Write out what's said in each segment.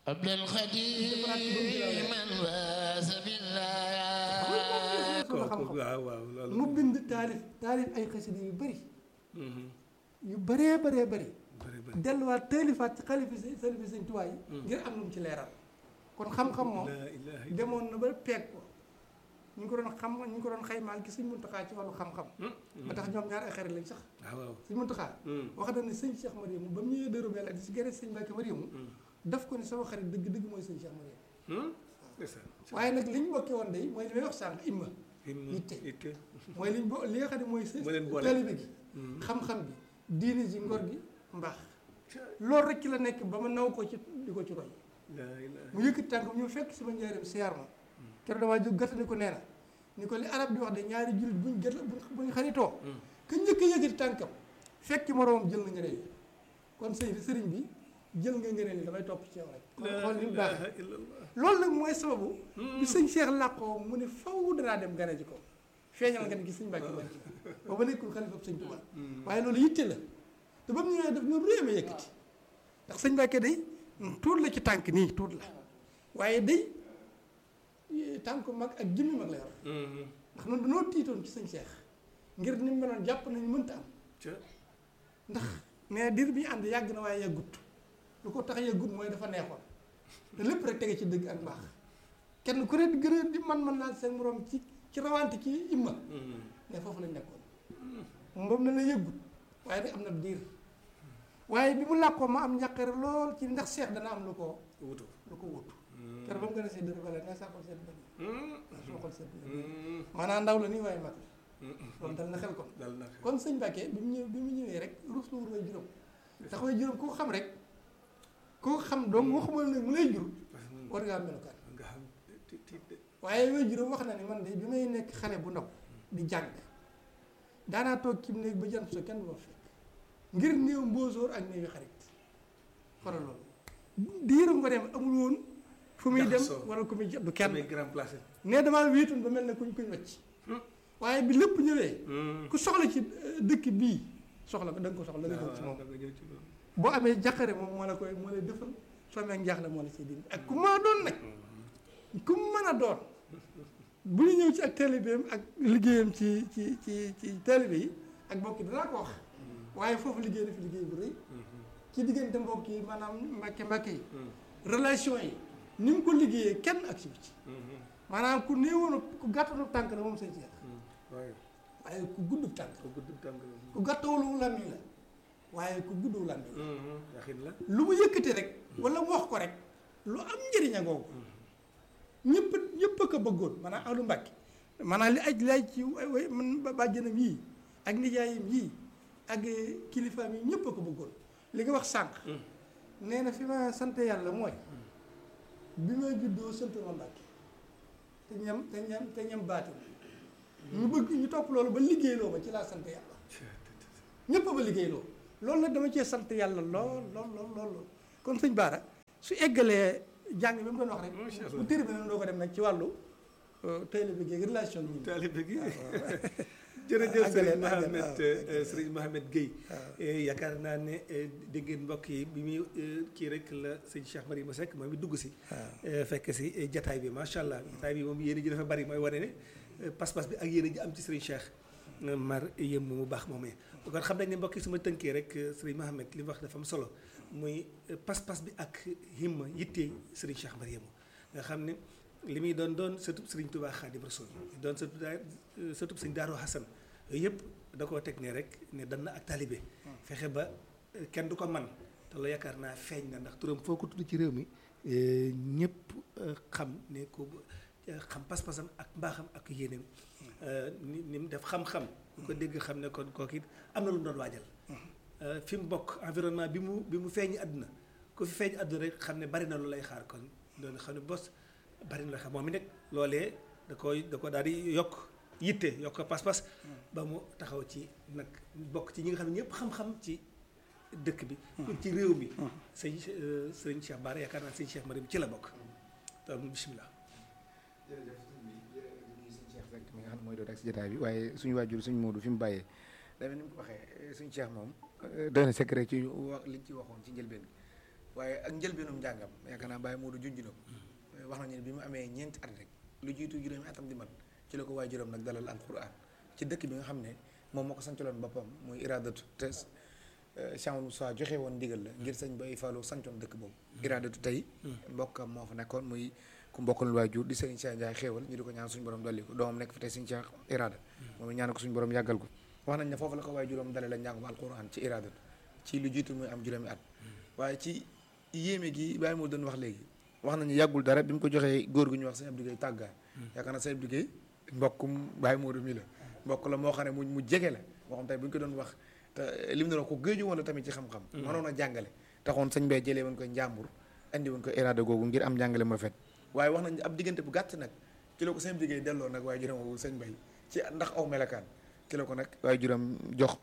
عبد الخديم من واس بالله kooku waaw waaw loolu mu bind taalif taalif ay xasida yu bëri yu bëree bëree bëri bëri bëri delluwaat taalifaat ci xalifi si xalifi sëñ Tuubaa yi ngir am lu mu ci leeral kon xam-xam moom la ilaha demoon na ba peeg ko ñu ngi ko doon xam ñu ngi ko doon xaymaal gi sëñ Muntaxaa ci wàllu xam-xam ba tax ñoom ñaar ay xarit lañ sax waaw waaw sëñ Muntaxaa wax na ne sëñ Cheikh Mariamu ba mu ñëwee dëru mel ak di si gërë sëñ Mbàkke Mariamu daf ko ne sama xarit dëgg dëgg mooy sëñ Cheikh Mariamu ndeysaan waaye nag li ñu bokkee woon day mooy li may wax sànq imma yitte yitte mooy li ñu bo li nga xam ne mooy Moo leen boole. taalibe gi xam-xam bi diine ji ngor gi mbaax loolu rek ci la nekk ba ma naw ko ci di ko ci roy la ilaha mu yëkkati tànk ñu fekk sama njaareem siyaar ma keroog damaa jóg gàttandi ko nee na ni ko li arab di wax de ñaari jullit buñ gët buñ xaritoo ka njëkk a yëkkati tànkam fekk moroomam jël na ngëneel yi kon sëñ sëriñ bi jël nga ngëneel yi damay topp ci yow rek kon xool ni mu baax ilaha illallah loolu nag mooy sababu bi sëñ Cheikh làqoo mu ne faw danaa dem gane ji ko feeñal nga ne gi sëñ Mbàkke man ba ba nekkul xalifa sëñ Tuubaa waaye loolu yitte la te ba mu ñëwee daf ñu réeme yëkkati ndax sëñ Mbàkke day tuut la ci tànk nii tuut la waaye day tànk mag ak jëmmi mag la yor ndax noonu dañoo tiitoon ci sëñ Cheikh ngir ni mu meloon jàpp nañu mënta am ca ndax mais diir bi ñu ànd yàgg na waaye yàggut lu ko tax yàggut mooy dafa neexoon te lépp rek tege ci dëgg ak mbaax kenn ku ne di gën a di man-man naa seen moroom ci ci rawante ci imma mais foofu lañ nekkoon moom na la yëggut waaye nag am na diir waaye bi mu làkkoo ma am njàqare lool ci ndax seex dana am lu ko wutu lu ko wut keroog ba mu gën a see dëgg bale ne sa xol seet bëri suma xol seet bëri maanaam ndaw la nii waaye mag la loolu dal na xel kon dal na kon sëñ Mbàkke bi mu ñëw bi mu ñëwee rek ruus lu wut way juróom tax way juróom koo xam rek koo xam donc waxuma ne mu lay jur war ngaa melukaan nga xam ti ti de waaye way juróom wax na ni man de bi may nekk xale bu ndaw di jàng daanaa toog ci néeg ba jant so kenn du ma fekk ngir néew mbóosóor ak néewi xarit xoolal loolu diiru nga dem amul woon fu muy dem Jaxasoo. wala ku muy jot du kenn kenn grand place ne damaa wéetoon ba mel ne kuñ kuñ wacc waaye bi lépp ñëwee ku soxla ci euh, dëkk bii soxla ko da nga ko soxla da nga ñëw ci moom da nga ñëw ci loolu boo amee jàqare moom moo la koy moo lay defal soo amee njaaxle moo la ciy dindi ak ku mën a doon nag ku mën a doon bu ñu ñëw ci ak taalibeem ak liggéeyam ci ci ci ci taalibe yi ak mbokk yi danaa ko wax waaye foofu liggéey na fi liggéey bu rëy ci diggante mbokk yi maanaam mbàkke mbàkke yi relation yi ni mu ko liggéeyee kenn ak si ci maanaam ku néewoon ku gàttanu tànk la moom sëñ Cheikh waaye waaye ku gudd tànk ko gudd tànk ku gàttawulu làmmiñ la waaye ku gudd làmmiñ la yaxin la lu mu yëkkati rek wala mu wax ko rek lu am njëriñ a ngoogu ñëpp ñëpp a ko bëggoon maanaam ahlu mbàkke maanaam li aj lay ci way way man ba- bàjjanam yii ak nijaayam yii ak kilifaam yi ñëpp a ko bëggoon li nga wax sànq nee na fi ma sant yàlla mooy bi ma juddoo sant ma mbàkke te ñam te ñam te ñam baatin ñu bëgg ñu topp loolu ba liggéeyloo ma ci laa sant yàlla ñëpp ba liggéeyloo loolu nag dama cee sant yàlla lool lool lool lool lool kon sëñ Baara su eggalee jàng bi mu doon wax rek Macha Allah. bu tëri bi nag doo ko dem nag ci wàllu taalibe gi relation bi taalibe gi jërëjëf àggale, Serigne àggale, Mohamed waaw. euh, Serigne Mohamed Guèye Eh, yaakaar naa ne eh, dégg ngeen mbokk yi bi muy eh, kii rek la sëñ Cheikh Mariama Seck moom it dugg si eh, fekk si eh, jataay bi macha allah jataay bi moom yéen ji dafa bari mooy wane ne eh, pas-pas bi ak yéen ji am ci Serigne Cheikh eh, Mar yëm mu baax moomee kon xam nañ ne mbokk yi su ma tënkee rek eh, Serigne Mohamed li mu wax dafa am solo muy eh, pas-pas bi ak himma yitte Serigne Cheikh Mariama nga xam ne li muy doon doon sëtub Serigne Touba Khadim Rasoul doon sëtub daa sëtub Serigne Darou Hassan yooyu yëpp da koo teg ne rek ne dan na ak talibé fexe ba eh, kenn du ko man te loolu yaakaar naa feeñ na ndax turam foo ko tudd ci réew mi eh, ñëpp eh, xam ne ko eh, xam pas-pasam ak mbaaxam ak yéeneem eh, ni ni mu def xam-xam ñu ko dégg xam ne kon kooku it am na lu mu doon waajal eh, fi mu bokk environnement bi mu bi mu feeñ àdduna ku fi feeñ àdduna rek xam ne bari na lu lay xaar kon doon xam ne bos bari na lu lay xaar moom it nag loolee da koy da ko daal di yokk yitte yokk ko pas-pas ba mu taxaw ci nag bokk ci ñi nga xam ne ñëpp xam-xam ci dëkk bi ci réew mi sëñ euh, sëñ Cheikh Bara yaakaar naa sëñ Cheikh Marim ci la bokk donc bisimilah jërëjëf sëñ bi di nuyu sëñ Cheikh Seck mi nga xam ne mooy doon ak si jotaay bi waaye suñu waajur suñu Moodu fi mu bàyyee dafa ni mu ko waxee suñu Cheikh moom doy na secret ci wax liñ ci waxoon ci njëlbeen gi waaye ak njëlbeenum njàngam yaakaar naa Baye Modou junj na ko wax nañu ne bi mu amee ñeenti at rek lu jiitu juróomi atam di mat ci la ko waay juróom nag dalal alquran ci dëkk bi nga xam ne moom moo ko sancaloon boppam muy iradatu te Cheikh Moussa joxe woon ndigal la ngir sëñ Baye Fallou sancoon dëkk boobu iradatu tey mbokkam moo fa nekkoon muy ku mbokkal waajur di sëriñ Cheikh Ndiaye xéewal ñu di ko ñaan suñu borom dolli ko doomam nekk fi tey sëñ Cheikh irada moom it ñaan ko suñu borom yàggal ko wax nañ ne foofu la ko waay juróom dale la njàngum alquran ci iradatu ci lu jiitu muy am juróomi at waaye ci yéeme gi Baye moo doon wax léegi wax nañu yàggul dara bi mu ko joxee góor gu ñu wax sëñ Abdou Gueye tàggaa yaakaar naa sëñ Abdou Gueye mbokkum Baye Modou mi la mbokk la moo xam ne mu mu jege la moo xam tey bu ñu ko doon wax te lim na ko géeju woon la tamit ci xam-xam mënoon a jàngale taxoon sëñ Baye jëlee woon ko njàmbur andi woon ko irada googu ngir am njàngale mu rafet waaye wax nañ ab diggante bu gàtt nag ci la ko sëñ Abdou Gueye delloo nag waaye juróom woowu sëñ Baye ci ndax aw melakaan ci la ko nag waaye juróom jox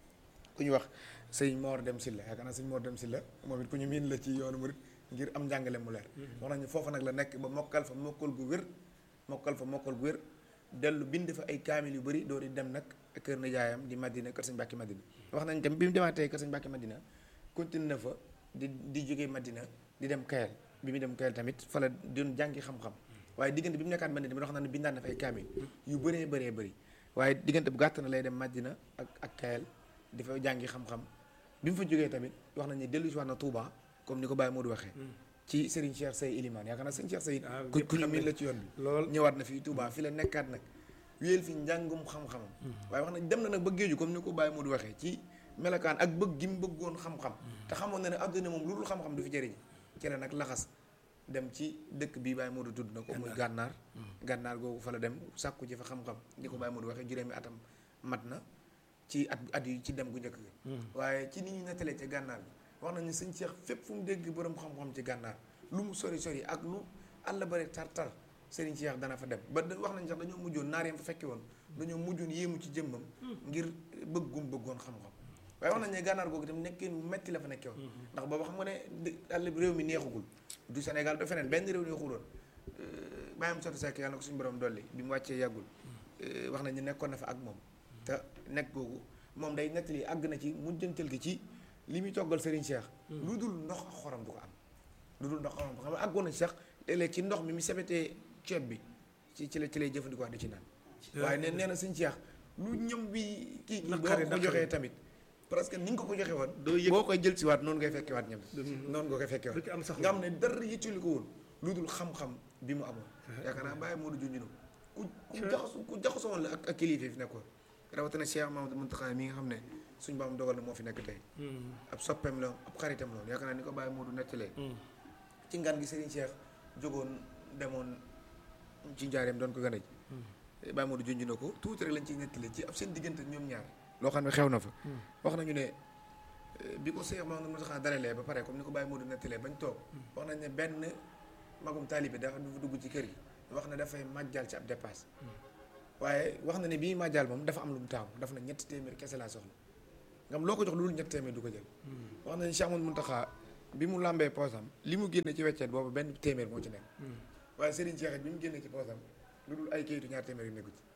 ku ñu wax sëñ Mor Dem Silla yaakaar naa sëñ Mor Dem Silla moom it ku ñu miin la ci yoonu murit ngir am njàngale mu leer wax nañu foofa nag la nekk ba mokkal fa mokkal gu wér mokkal fa mokkal gu wér dellu bind fa ay kaamil yu bëri doo di dem nag kër na jaayam di Madina kër sëñ Mbàkke Madina wax nañ tam bi mu demaatee kër sëñ Mbàkke Madina continue na fa di di jógee Madina di dem Kayel bi mu dem Kayel tamit fa la doon jàngi xam-xam waaye diggante bi mu nekkaat Madina bi wax na ne bindaan na fa ay kaamil yu bëree bëree bëri waaye diggante bu gàtt na lay dem Madina ak ak Kayel di fa jàngi xam-xam bi mu fa jógee tamit wax nañ ne dellu si waat na Touba comme ni ko Baye Modou waxee ci Serigne Cheikh Sey Ilimane yaakaar naa Serigne Cheikh Sey ku ku ñu miin la ci yoon bi lool ñëwaat na fii Touba fi la nekkaat nag wéyal fi njàngum xam-xamam waaye wax nañ dem na nag ba géeju comme ni ko Baye Modou waxee ci melokaan ak bëgg gi mu bëggoon xam-xam te xamoon na ne adduna moom lu dul xam-xam du fi jëriñ ci la nag laxas dem ci dëkk bi Baye Modou tudd na ko muy gànnaar gànnaar googu fa la dem sàkku ji fa xam-xam ni ko Baye Modou waxee juróomi atam mat na ci at at yi ci dem gu njëkk gi waaye ci ni ñu nettalee ca gànnaar bi wax nañu sëñ Cheikh fépp fu mu dégg borom xam-xam ci gànnaar lu mu sori sori ak lu àll bare tar-tar Serigne Cheikh dana fa dem ba wax nañ sax dañoo mujjoon naar yam fa fekki woon dañoo mujjoon yéemu ci jëmmam ngir bëggum bëggoon xam-xam waaye wax nañ ne gànnaar googu itam nekkee metti la fa nekkee woon ndax boobu xam nga ne àll bi réew mi neexugul du Sénégal du feneen benn réew neexul woon bàyyam sotti sekk yàlla na ko suñu borom dolli bi mu wàccee yàggul wax nañ ne nekkoon na fa ak moom te nekk googu moom day nettali àgg na ci mujjantal gi ci li muy toggal Serigne Cheikh lu dul ndox ak xorom du ko am lu dul ndox ak xorom xam nga àggoon na ci sax léeg-léeg ci ndox mi mi sebetee ceeb bi ci ci la ci lay jëfandikoo di ci naan waaye nee nee na Serigne Cheikh lu ñëm bi kii kii boo ko joxee tamit parce que ni nga ko ko joxe woon doo yëg boo koy jël si waat noonu ngay fekke waat ñam noonu nga koy fekke du ci am waat sax nga xam ne dara yittuli ko woon lu dul xam-xam bi mu amoon yaakaar naa bàyyi moo du junj na ku ku jaxasu ku jaxasoo woon la ak ak kilifa fi nekkoon rawatina Cheikh Mamadou Mountakha mi nga xam ne suñu baam dogal na moo fi nekk tey ab soppeem la ab xaritam la woon yaakaar naa ni ko bàyyi moo du nettalee ci ngan gi Serigne Cheikh jógoon demoon ci njaareem doon ko gën a ji bàyyi moo du junj na ko tuuti rek lañ ciy nettalee ci ab seen diggante ñoom ñaar loo xam ne xew na fa wax nañu ne bi ko Cheikh Mamadou Mountakha dalalee ba pare comme ni ko bàyyi moo du nettalee bañ toog wax nañ ne benn magum taalibe dafa dugg ci kër gi wax na dafay màjjal ci ab dépasse waaye wax na ne bii màjjal moom dafa am lu mu taamu daf na ñetti téeméer kese laa soxla nga xam loo ko jox lu dul ñetti téeméer du ko jël wax na ne Cheikh Mamadou Mountakha bi mu làmbee poosam li mu génne ci weccet boobu benn téeméer moo ci nekk waaye Serigne Cheikh bi mu génne ci poosam lu dul ay kayitu ñaar téeméer yu nekku ci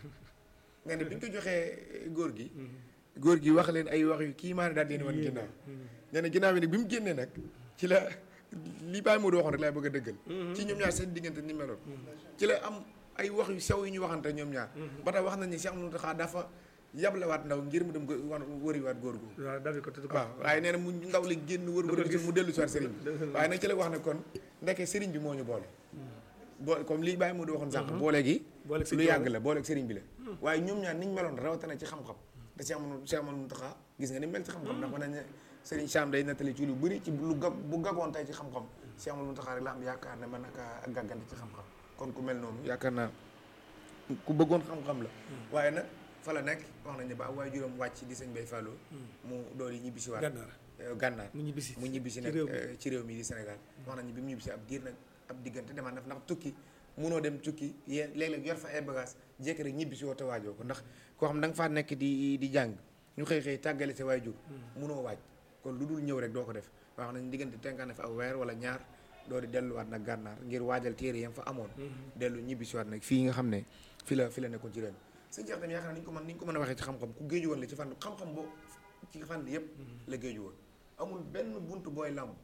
nga ne bi ñu ko joxee góor gi góor gi wax leen ay wax yu kii maa ne daal di wan ginnaaw nee na ginnaaw bi nag bi mu génnee nag ci la li Baye Modou waxoon rek laay bëgg a dëggal ci ñoom ñaar seen diggante ni meloon ci la am ay wax yu sew yu ñu waxante ñoom ñaar ba tax wax nañ ni Cheikh Mountakha dafa yablewaat ndaw ngir mu dem ko wan wëriwaat góor gu waaw daal di ko tudd ko waaw waaye nee na mu ndaw li génn wër wër gisul mu dellu si waat sëriñ bi waaye nag ci la wax ne kon ndeke sëriñ bi moo ñu boole boole comme li Baye Modou waxoon sànq boole gi Boole gi lu yàgg la boole ak sëriñ bi la waaye ñoom ñaar niñ meloon rawatina ci xam-xam te Cheikh Amadou Cheikh Amadou Mountakha gis nga ni mel ci xam-xam ndax mën nañ ne sëriñ Sam day nettali ci lu bëri ci lu gag bu gagoon tey ci xam-xam Cheikh Amadou Mountakha rek la am yaakaar ne mën na kaa gàggante ci xam-xam kon ku mel noonu yaakaar naa ku bëggoon xam-xam la waaye nag fa la nekk wax nañ ne ba waaye juróom wàcc di sëñ Bay Fallou mu dool yi ñibbisi waat gànnaar gànnaar mu ñibbisi mu ñibbisi ci nag réew mi. eh, ci réew mi di Sénégal wax nañu bi mu ñibbisi ab diir nag ab diggante demaat na fa ndax tukki munoo dem tukki yéen léeg-léeg yor fa ay bagage jékki rek ñibbisi woo te waajoo ko ndax koo xam da nga faa nekk di di jàng ñu xëy xëy tàggale sa waajur munoo waaj kon lu dul ñëw rek doo ko def wax nañu diggante tenkaan na fa aw weer wala ñaar doo di delluwaat nag gànnaar ngir waajal téere yam fa amoon dellu ñibbisiwaat nag fii nga xam ne fi la fi la nekkoon ci réew mi sëñ Cheikh tamit yaakaar naa ni ñu ko mën ni ñu ko mën a waxee ci xam-xam ku géeju woon la ci fànn xam-xam boo ci fànn yëpp la géeju woon amul benn bunt booy làmb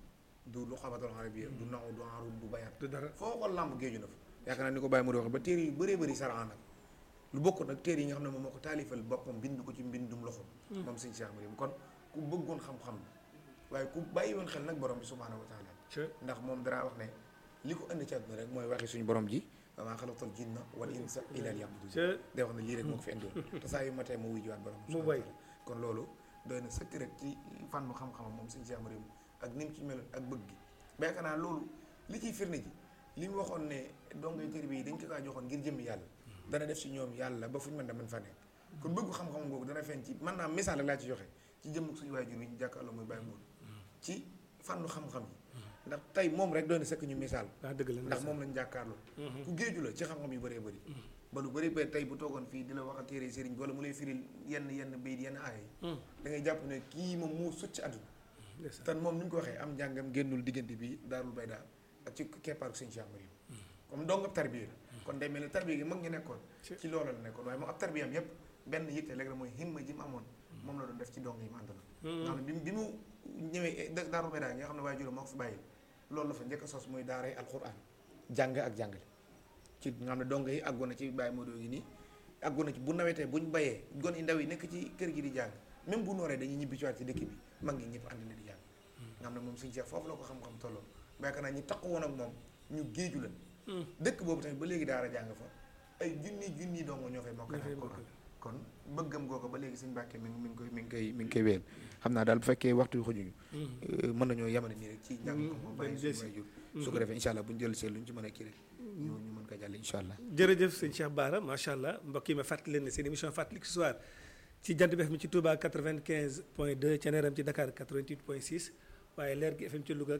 du lu xamatul arabiyya du naw du arud du bayat du dara foo ko làmb géeju na fa yaakaar naa ni ko bàyyi mu di wax ba téere yu bëree bëri saraan nag lu bokk nag téere yi nga xam ne moom moo ko taalifal boppam bind ko ci mbindum loxo moom sëñ Cheikh Mariam kon ku bëggoon xam-xam waaye ku bàyyi woon xel nag borom bi subhaanahu wa taala ndax moom dara wax ne li ko indi ci àdduna rek mooy waxi suñu borom ji wa maa xalaqtul jinna wal insa illa liya'budun day wax ne lii rek moo ko fi indiwoon te saa yu matee mu wujjuwaat borom bi mu subhaanahu wa way taala kon loolu doy na sëkk rek ci fànn xam-xamam moom sëñ Cheikh Mariam ak ni mu ci meloon ak bëgg gi ba yaakaar naa loolu li ciy firnde ji li mu waxoon ne dongay tër bi dañ ko kaa joxoon ngir jëmmi yàlla dana def si ñoom yàlla ba fu ñu mën da mën fa nekk kon bëggu xam-xam googu dana feeñ ci man naa misaal rek laa ci joxe ci jëmm suñu waajur wi ñu jàkkaarloo muy bàyyi moom ci fànnu xam-xam yi ndax tey moom rek doy na sëkk ñu misaal ah dëgg la ndax moom lañ jàkkaarloo ku géeju la ci xam-xam yu bëree bëri ba lu bëri bëri tey bu toogoon fii di la wax a téere sëriñ bi wala mu lay firil yenn yenn bayit yenn aaya yi da ngay jàpp ne kii moom moo sut ci àdduna ndeysaan. tan moom ni ñu ko waxee am njàngam génnul diggante bi daarul bayda ak ci keppaaru sëñ Cheikh Mariam comme dong ab tarbiya la kon day mel ne tarbiya gi mag ñi nekkoon ci loola la nekkoon waaye moom ab tarbiyam yépp benn yitte léegi rek mooy himma ji mu amoon moom la doon def ci dong yi mu àndaloon nga xam ne bi mu bi mu ñëwee da- daarul bayda nga xam ne waaye juróom moo ko fi bàyyi loolu la fa njëkk a sos muy daaray alquran jàng ak jàngale ci nga xam ne dong yi àggoon na ci bàyyi Modou gi nii àggoon na ci bu nawetee buñ bayee gon yi ndaw yi nekk ci kër gi di jàng même bu nooree dañuy ñibbi ci waat ci dëkk bi mag ñi ñëpp ànd na di jàng nga xam ne moom suñu Cheikh foofu la ko xam-xam tolloon ba yaakaar naa ñi taqu woon ak moom ñu géeju la dëkk boobu tamit ba léegi daara jàng fa ay junni junni dong ñoo fay mokkal alquran kon bëggam googu ba léegi suñu Mbàkke mi ngi mi ngi koy mi ngi koy mi ngi koy wéel xam naa daal bu fekkee waxtu yu xojuñu mën nañoo yamane nii rek ci njàng ko moom bàyyi suñu waajur su ko defee incha allah bu ñu jël see lu ñu ci mën a kii rek ñu ñu mën ko jàll incha allah jërëjëf sëñ Cheikh Bara macha allah mbokk yi ma fàttali leen ne seen émission fàttaliku ce soir ci jant bi FM ci Touba 95 point 2 ca Neeram ci Dakar 88 point 6 waaye leer gi FM ci Louga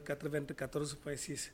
94 point 6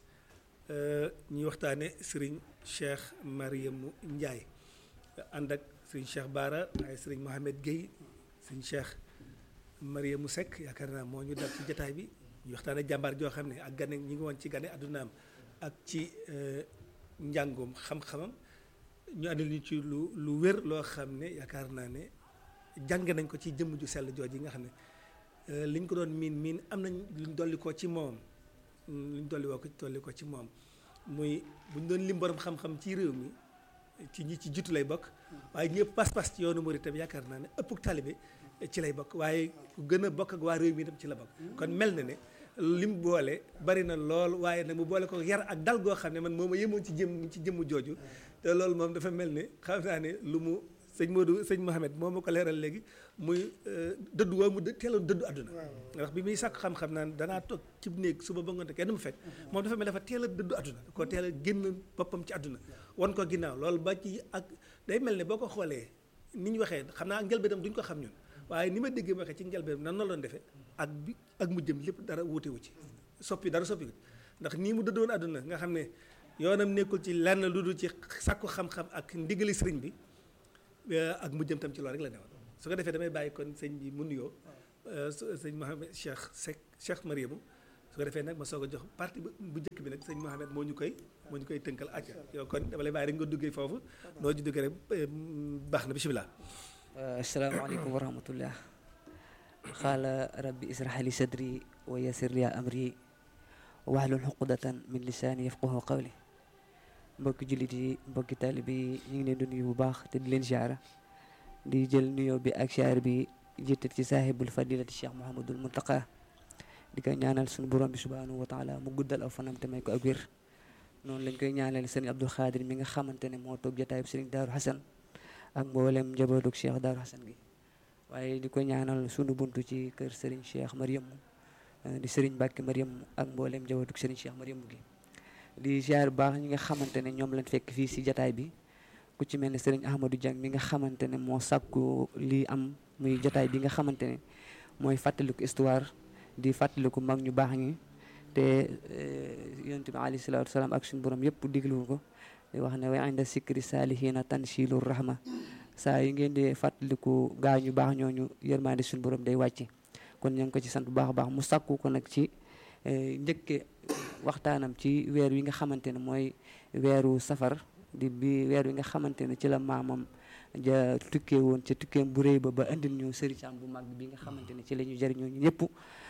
ñuy waxtaane Serigne Cheikh Mariamou Ndiaye ànd ak Serigne Cheikh Bara waaye Serigne Mohamed Guèye Serigne Cheikh Mariamou Seck yaakaar naa moo ñu dal ci jataay bi ñu waxtaane jàmbaar joo xam ne ak gane ñi ngi woon ci gane addunaam ak ci njàngoom xam-xamam ñu andil ñu ci lu lu wér loo xam ne yaakaar naa ne jàng nañ ko ci jëmm ju sell jooj yi nga xam ne liñ ko doon miin miin am nañ luñ dolli ko ci moom luñ dolli woo ko dolli ko ci moom muy buñ doon lim borom xam-xam ci réew mi ci ñi ci jiitu lay bokk waaye ñëpp pas-pas ci yoonu murid tam yaakaar naa ne ëpp taalibe ci lay bokk waaye ku gën a bokk ak waa réew mi tam ci la bokk kon mel na ne lim boole bari na lool waaye nag mu boole ko yar ak dal goo xam ne man moom a yemoon ci jëm ci jëmm jooju te loolu moom dafa mel ne xam naa ne lu mu sëñ Modou sëñ Mohamed moo ma ko leeral léegi muy dëddu waa mu teeloon dëddu àdduna ndax bi muy sàkk xam-xam naan danaa toog ci néeg suba ba ngoonte kenn mu fekk moom dafa mel dafa teel a dëddu àdduna ko teel a génn boppam ci àdduna wan ko ginnaaw loolu ba ci ak day mel ne boo ko xoolee ni ñu waxee xam naa njëlbeenam duñ ko xam ñun waaye ni ma déggee waxee ci njëlbeenam nan la doon defee ak bi ak mujjëm lépp dara wuutewu ci soppi dara soppi ndax nii mu dëddoon àdduna nga xam ne yoonam nekkul ci lenn lu dul ci sàkku xam-xam ak ndigali sëriñ bi ak mujjëm tam ci loolu rek la newoon su ko defee damay bàyyi kon sëñ bi mu nuyoo sëñ Mohamed Cheikh Seck Cheikh Mariamou su ko defee nag ma soog a jox partie bu njëkk bi nag sëñ Mohamed moo ñu koy moo ñu koy tënkal acca yow kon dama lay bàyyi rek nga duggee foofu noo ci duggee rek baax na bisimilah. asalaamaaleykum wa rahmatullah xaala rabbi israh li sadri wa yassir li amri wahlul xuqdatan min lisaani yafqahu qawli mbokki jullit yi mbokki taalibe yi ñu ngi leen di nuyu bu baax te di leen ziara di jël nuyoo bi ak ziar bi jiital ci saahibul fadilati cheikh Mouhamadul Muntaqa di ko ñaanal suñu borom bi subhanahu wa taala mu guddal aw fanam te may ko ak wér noonu lañ koy ñaanal sëriñ Abdul Xaadir mi nga xamante ne moo toog jotaayub sëriñ Daaru Xasan ak mboolem njabootug cheikh Daaru Xasan gi waaye di ko ñaanal sunu buntu ci kër sëriñ cheikh Mariam di sëriñ Mbàkke Mariam ak mboolem njabootug sëriñ cheikh Mariam gi di ziar bu baax ñi nga xamante ne ñoom lañ fekk fii si jataay bi ku ci mel ne sëriñ Ahmadou Diang mi nga xamante ne moo sàkku lii am muy jataay bi nga xamante ne mooy fàttaliku histoire di fàttaliku mag ñu baax ñi te yonent bi alayhi salaatu wasalaam ak suñu borom yëpp diglu ko di wax ne wa inda sikri saalihiina tanzilu rahma saa yi ngeen di fàttaliku gaa ñu baax ñooñu yërmaande suñu borom day wàcc kon ñu ngi ko ci sant bu baax a baax mu sàkku ko nag ci njëkke waxtaanam ci weer wi nga xamante ne mooy weeru safar di bi weer wi nga xamante ne ci la maamam ja tukkee woon ca tukkeem bu rëy ba ba indil ñu sëriñ Sam bu mag bi nga xamante ne ci la ñu jëriñoo ñu ñëpp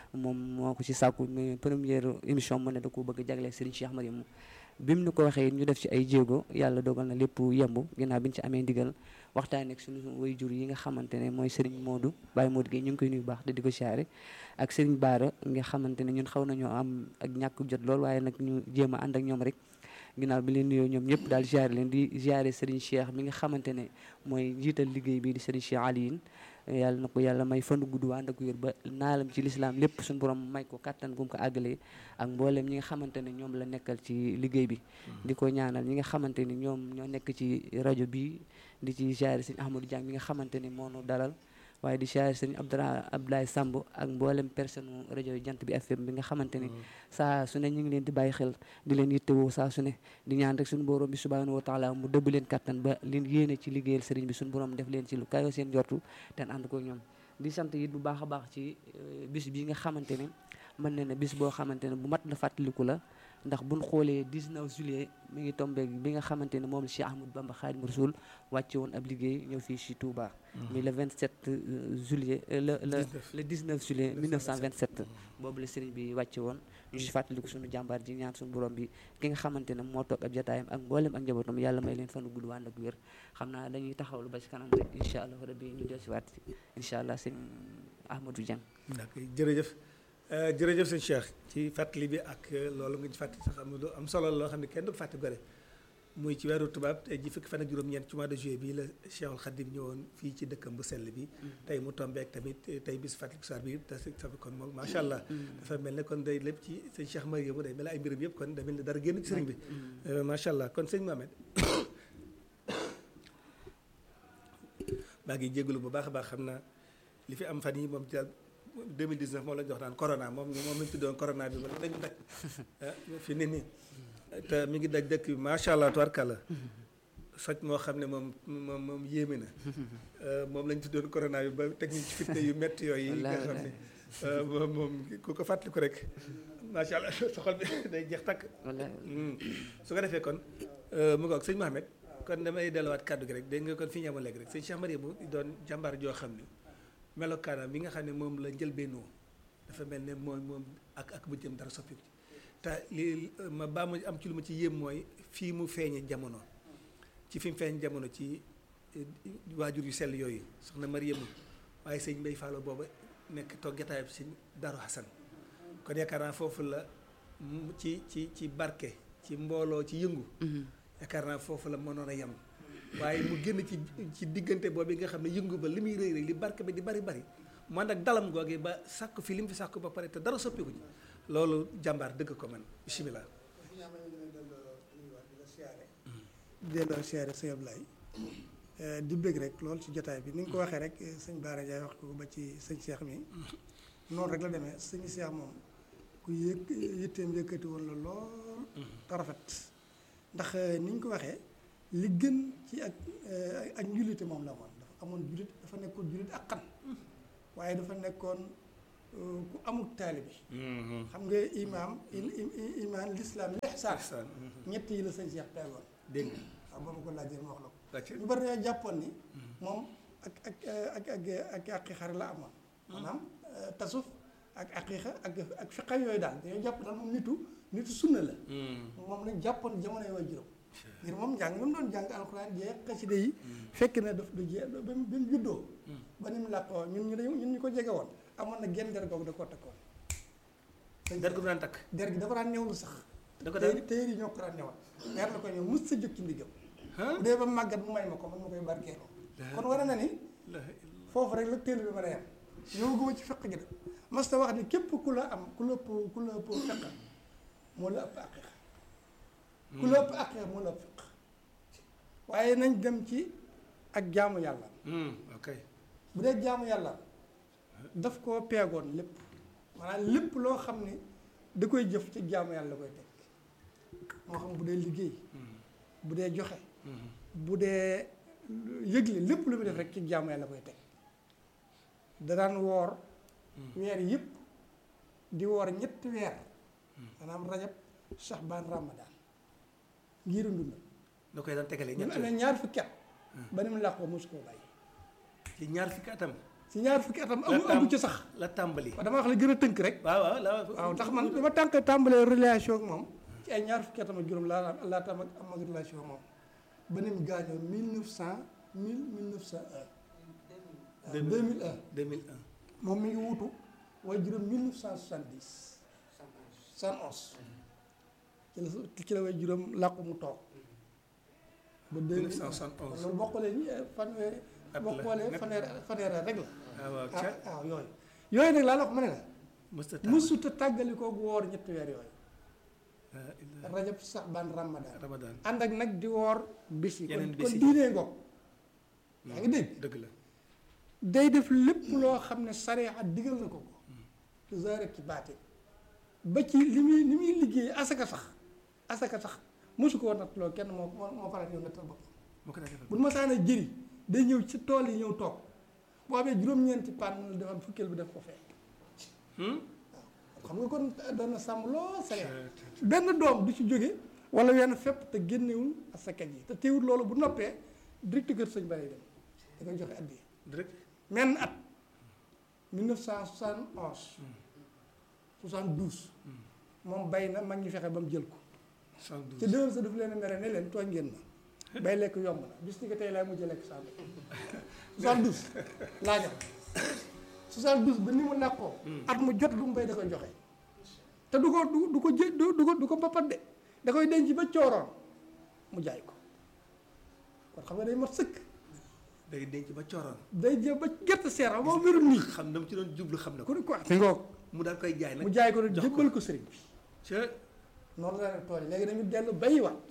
moom moo ko ci sàkku mais première émission mu ne da ko bëgg a jagleel Serigne Cheikh Mariam bi mu nu ko waxee ñu def ci ay jéego yàlla dogal na lépp yemb ginnaaw bi ñu ci amee ndigal waxtaan ak suñu waajur yi nga xamante ne mooy Serigne Modou Baye Modou Gueye ñu ngi koy nuyu baax te di ko siyaare ak Serigne Baara nga xamante ne ñun xaw nañoo am ak ñàkk jot lool waaye nag ñu jéem a ànd ak ñoom rek ginnaaw bi leen nuyoo ñoom ñëpp daal ziare leen di ziare Serigne Cheikh mi nga xamante ne mooy jiital liggéey bi di Serigne Cheikh Aliyin yàlla na ko yàlla may fanu gudd waa ànd ak wér ba naalam ci lislaam lépp suñu borom may ko kattan gum ko àggalee ak mboolem ñi nga xamante ne ñoom la nekkal ci liggéey bi di ko ñaanal ñi nga xamante ni ñoom ñoo nekk ci rajo bi di ci ziare Serigne Ahmadou Diang mi nga xamante ni moo nu dalal waaye di ziare Serigne Abdra Abdoulaye Samb ak mboolem personne rajo jant bi FM bi nga xamante ni saa su ne ñu ngi leen di bàyyi xel di leen yittewoo saa su ne di ñaan rek suñu borom bi subhanahu wa taala mu dëbb leen kattan ba leen yéene ci liggéeyal sëriñ bi suñu borom def leen ci lu kayo seen jortu te ànd ko ñoom di sant it bu baax a baax ci bis bi nga xamante ne mën na ne bis boo xamante ne bu mat la fàttaliku la ndax buñ xoolee 19 juillet mi ngi tombé bi nga xamante ne moom la Cheikh Ahmadou Bamba Khadim Rasoul wàcce woon ab liggéey ñëw fii ci Touba. mi le 27 juillet le le le 19 juillet 1927 boobu la sëriñ bi wàcce woon ñu si fàttaliku suñu jàmbaar ji ñaan suñu borom bi ki nga xamante ne moo toog ab jataayam ak mboolem ak njabootam yàlla may leen fanu gudd wànd ak wér xam naa dañuy taxawlu ba ci kanam rek incha allah rabbi ñu del si waat incha allah sëñ Ahmadou Dieng d'accord jërëjëf jërëjëf sëñ Cheikh ci fàttali bi ak loolu nga ci fàttali sax am lu am solo loo xam ne kenn du ko fàtte gore muy ci weeru tubaab tey ji fukki fan ak juróom-ñeent ci mois de juillet bii la Cheikhul Khadim ñëwoon fii ci dëkkam bu sell bi tey mu tombeek tamit tey bis fàttaliku soir bi te sa kon moom macha allah dafa mel ne kon day lépp ci sëñ Cheikh Mariamu day mel ay mbiram yëpp kon da mel ne dara génn ci sëriñ bi macha allah kon sëñ Mohamed maa ngi jégalu bu baax a baax xam naa li fi am fan yi moom 2019 moom la ñu wax naan corona moom moom lañu tuddoon corona bi moom dañu daj fi ne nii te mi ngi daj dëkk bi macha allah tubarkalla soj moo xam ne moom moom moom yéeme na moom lañu tuddoon corona bi ba teg ñu ci fitne yu métti yooyu yi nga xam ne moom moom ku ko fàttaliku rek macha allah sa xol bi day jeex takk su ko defee kon mu ngoog sëñ Mohamed kon damay delluwaat kàddu gi rek dégg nga kon fi ñu amoon léegi rek sëñ Cheikh Mariamou doon jàmbaar joo xam ne melokaanam bi nga xam ne moom la njëlbeenoo dafa mel ne mooy moom ak ak bu jëm dara soppiku te li ma baa ma am ci lu ma ci yéem mooy fii mu feeñe jamono ci fi mu feeñ jamono ci waajur yu sell yooyu soxna Mariamu waaye sëñ Mbay Fallo booba nekk toog jataayam si Daru Xasan kon yaakaar naa foofu la ci ci ci barke ci mbooloo ci yëngu yaakaar naa foofu la mënoon a yem waaye mu génn ci ci diggante boobu nga xam ne yëngu ba li muy rëy rëy li barke bi di bari bari man nag dalam googee ba sàkk fi li mu fi sàkk ba pare te dara soppiku ci loolu jàmbaar dëgg ko man bisimilah. delloo siyaare sëñ Ablaye di bëgg rek loolu ci jotaay bi ni nga ko waxee rek sëñ Baara Ndiaye wax ko ba ci sëñ Cheikh mi noonu rek la demee sëñ Cheikh moom ku yëg yitteem yëkkati woon la lool te rafet ndax ni ñu ko waxee li gën ci ak ak njullite moom la woon dafa amoon jullit dafa nekkoon jullit ak xan waaye dafa nekkoon ku amul taalibe xam nga imaam imaan lislaam lixsaan ñett yi la sëñ Cheikh tegoon dégg waaw ba ma ko laajee ma wax la ko nga ñu bari dañoo jàppoon ni moom ak ak ak ak ak aqiiqa la amoon maanaam tasuf ak aqiiqa ak ak fiqa yooyu daal dañoo jàpp daal moom nitu nitu sunna la moom lañ jàppoon jamono yi waa juróom ngir moom njàng mi mu doon jàng alxuraan jeex xasida yi fekk na daf du jeex ba mu ba mu juddoo ba ni mu làqoo ñun ñu dañu ñun ñu ko jege woon amoon na genn der googu da koo takkoon der gu mu daan takk der gi dafa daan newlu sax da ko daan téer yi ñoo ko daan newal weer la ko ñëw mus sa jóg ci ndigam bu dee ba màggat mu may ma ko man ma koy barkeeloo kon war na ni foofu rek la téel bi mën a yem yow guma ci fekk gi de mas ta wax ni képp ku la am ku la ëpp ku la ëpp fekk moo la ëpp aqiqa ku la ëpp aqiqa moo la ëpp fekk waaye nañ dem ci ak jaamu yàlla ok bu dee jaamu yàlla daf koo peegoon lépp maanaam lépp loo xam ni da koy jëf ci jaamu yàlla koy teg moo xam bu dee liggéey bu dee joxe bu dee yëgle lépp lu muy def rek ci jaamu yàlla koy teg da daan woor weer yëpp di woor ñetti weer maanaam rajab saxbaan ramadaan ngir dund da koy daan tegalee ñu ñett amee ñaar fukki at ba ni mu làqoo mosu koo bàyyi ci ñaar fukki atam si ñaar fukki atam la amu tam- amu ci sax la tàmbali dama wax la gën a tënk rek waaw waaw la waaw ndax man dama tànk tàmbalee relation ak moom ci ay ñaar fukki atam ak juróom laa laa tam ak am ak relation ak moom ba ni mu gaañoo mille neuf cent mille mille neuf cent un deux mille un 2001 moom mi ngi wutu waaye juróom mille neuf cent soixante dix soixante onze ci la ci la way juróom làqu mu toog ba deux mille un 1971 loolu boo xoolee ni fanweeri At boo la. xoolee fanweeri fanweeri at rek la waaw waaw ah ca waaw yooyu yooyu nag laa la wax ma ne la mësta tàmbali mësut a tàggali kooku woor ñetti weer yooyu ah, illa- rajab sax ban ramadan Ramadan ànd ak nag di woor bis yi Yeneen kon bis kon yi. diinee ngoog yaa ngi dégg dëgg la day def lépp loo xam ne sariya digal na ko ko ci zaahir ak ci baatin ba ci li muy li muy liggéey asaka sax asaka sax mosu ko natt loo kenn moo moo moo faral ñëw nattal bopp moo ko daa defal bu nu ma saana jëri day ñëw ci tool yi ñëw toog boo amee juróom-ñeenti paan la defal fukkeel bi def ko fekk Hmm? xam nga kon doon na sàmm lool sariya benn doom du ci jóge wala wenn fépp te génnewul asaka ji te teewul loolu bu noppee direct kër sëñ Bara dem da koy joxe addiya direct menn at 1971 72 moom bay na mag ñi fexe ba mu jël ko te 112 déwén sa daf leen a mere ne leen tooñ ngeen ma bay lekk yomb na bis ni ko tey laay mujjee lekk saa 72 laa jox 72 ba ni mu nàkkoo at mu jot lu mu bay da koy joxe te du ko du du ko jë du du ko du ko mbapat de da koy denc ba cooroon mu jaay ko kon xam nga day mat sëkk day denc ba cooroon day jë ba gerte seer xam moom wérul nii xam na mu ci doon jublu xam na ko ku ne quoi mi ngoog mu daal koy jaay nag mu jaay ko nag jox ko. jébbal ko sëriñ bi ca noonu la def tool yi léegi dañu dellu bayiwaat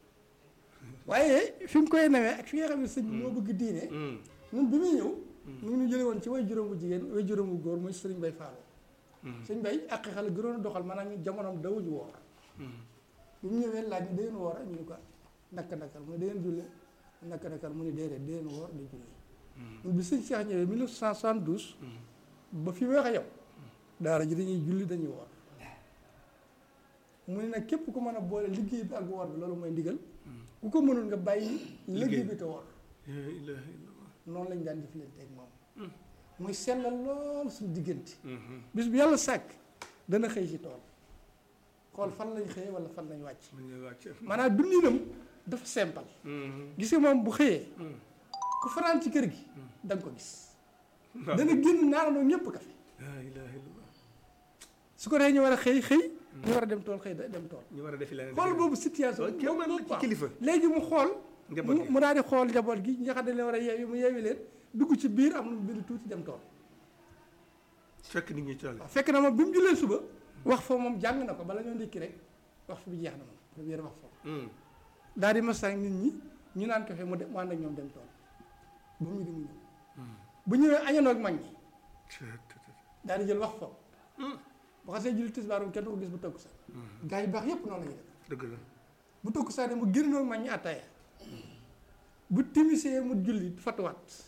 waaye fi mu koy nawee ak fi nga xam ne sëñ bi moo bëgg diine Hmm. ñun bi muy ñëw mu ngi ñu jële woon ci way juróom bu jigéen way juróom bu góor muy sëriñ bay faalo sëñ bay ak xale gënoon a doxal maanaam ñu jamonoom dawuñu woor bi mu ñëwee laaj ni dangeen woor ñu ni ko nakka nakkal mu ne dangeen julle nakka nakkal mu ne déedéet dangeen woor di julli ñun bi sëñ Cheikh ñëwee 1972 ba fi may wax ak yow daara ji dañuy julli dañuy woor mu ne nag képp ku mën a boole liggéey bi ak woor bi loolu mooy ndigal ku ko mënul nga bàyyi liggéey bi te woor La ilaha illallah. noonu lañ daan jëflante ak moom muy sellal lool suñu diggante Mhm. bis bu yàlla sàkk dana xëy si tool xool fan lañ xëyee wala fan lañ wàcc mu ñëw wàcc. maanaam dundinam dafa simple Mhm. gis nga moom bu xëyee Mhm. ku fanaan ci kër gi da nga ko gis dana génn naanandoo ñëpp kafe La ilaha illallah. su ko defee ñu war a xëy xëy ñu war a dem tool xëy da- dem tool ñu war a defi leneen. xool boobu situation Loolu kéemaan la ci waaw. kilifa. léegi mu xool Njaboot mu gi. mu daal di xool njaboot gi ñi nga xam ne leen war a yeewi mu yeewi leen dugg ci biir am lu mu bind tuuti dem tool fekk nit ñi tool waaw fekk na moom bi mu jullee suba wax fa moom jàng na ko bala ñoo ndékki rek wax fa bi jeex na moom première wax fa Hmm. daal di masang nit ñi ñu naan kafe mu dem mu ànd ak ñoom dem tool ba mu di mu ñëw bu ñëwee añandoo ak mag ñi daal di jël wax fa bu xasee julli tisbaar moom kenn du ko gis bu tëkku sax gaa yi baax yépp noonu la ñuy def dëgg la. bu tëkku sax de mu génnoo ak mag ñi attaaya bu timisee mu julli fatuwaat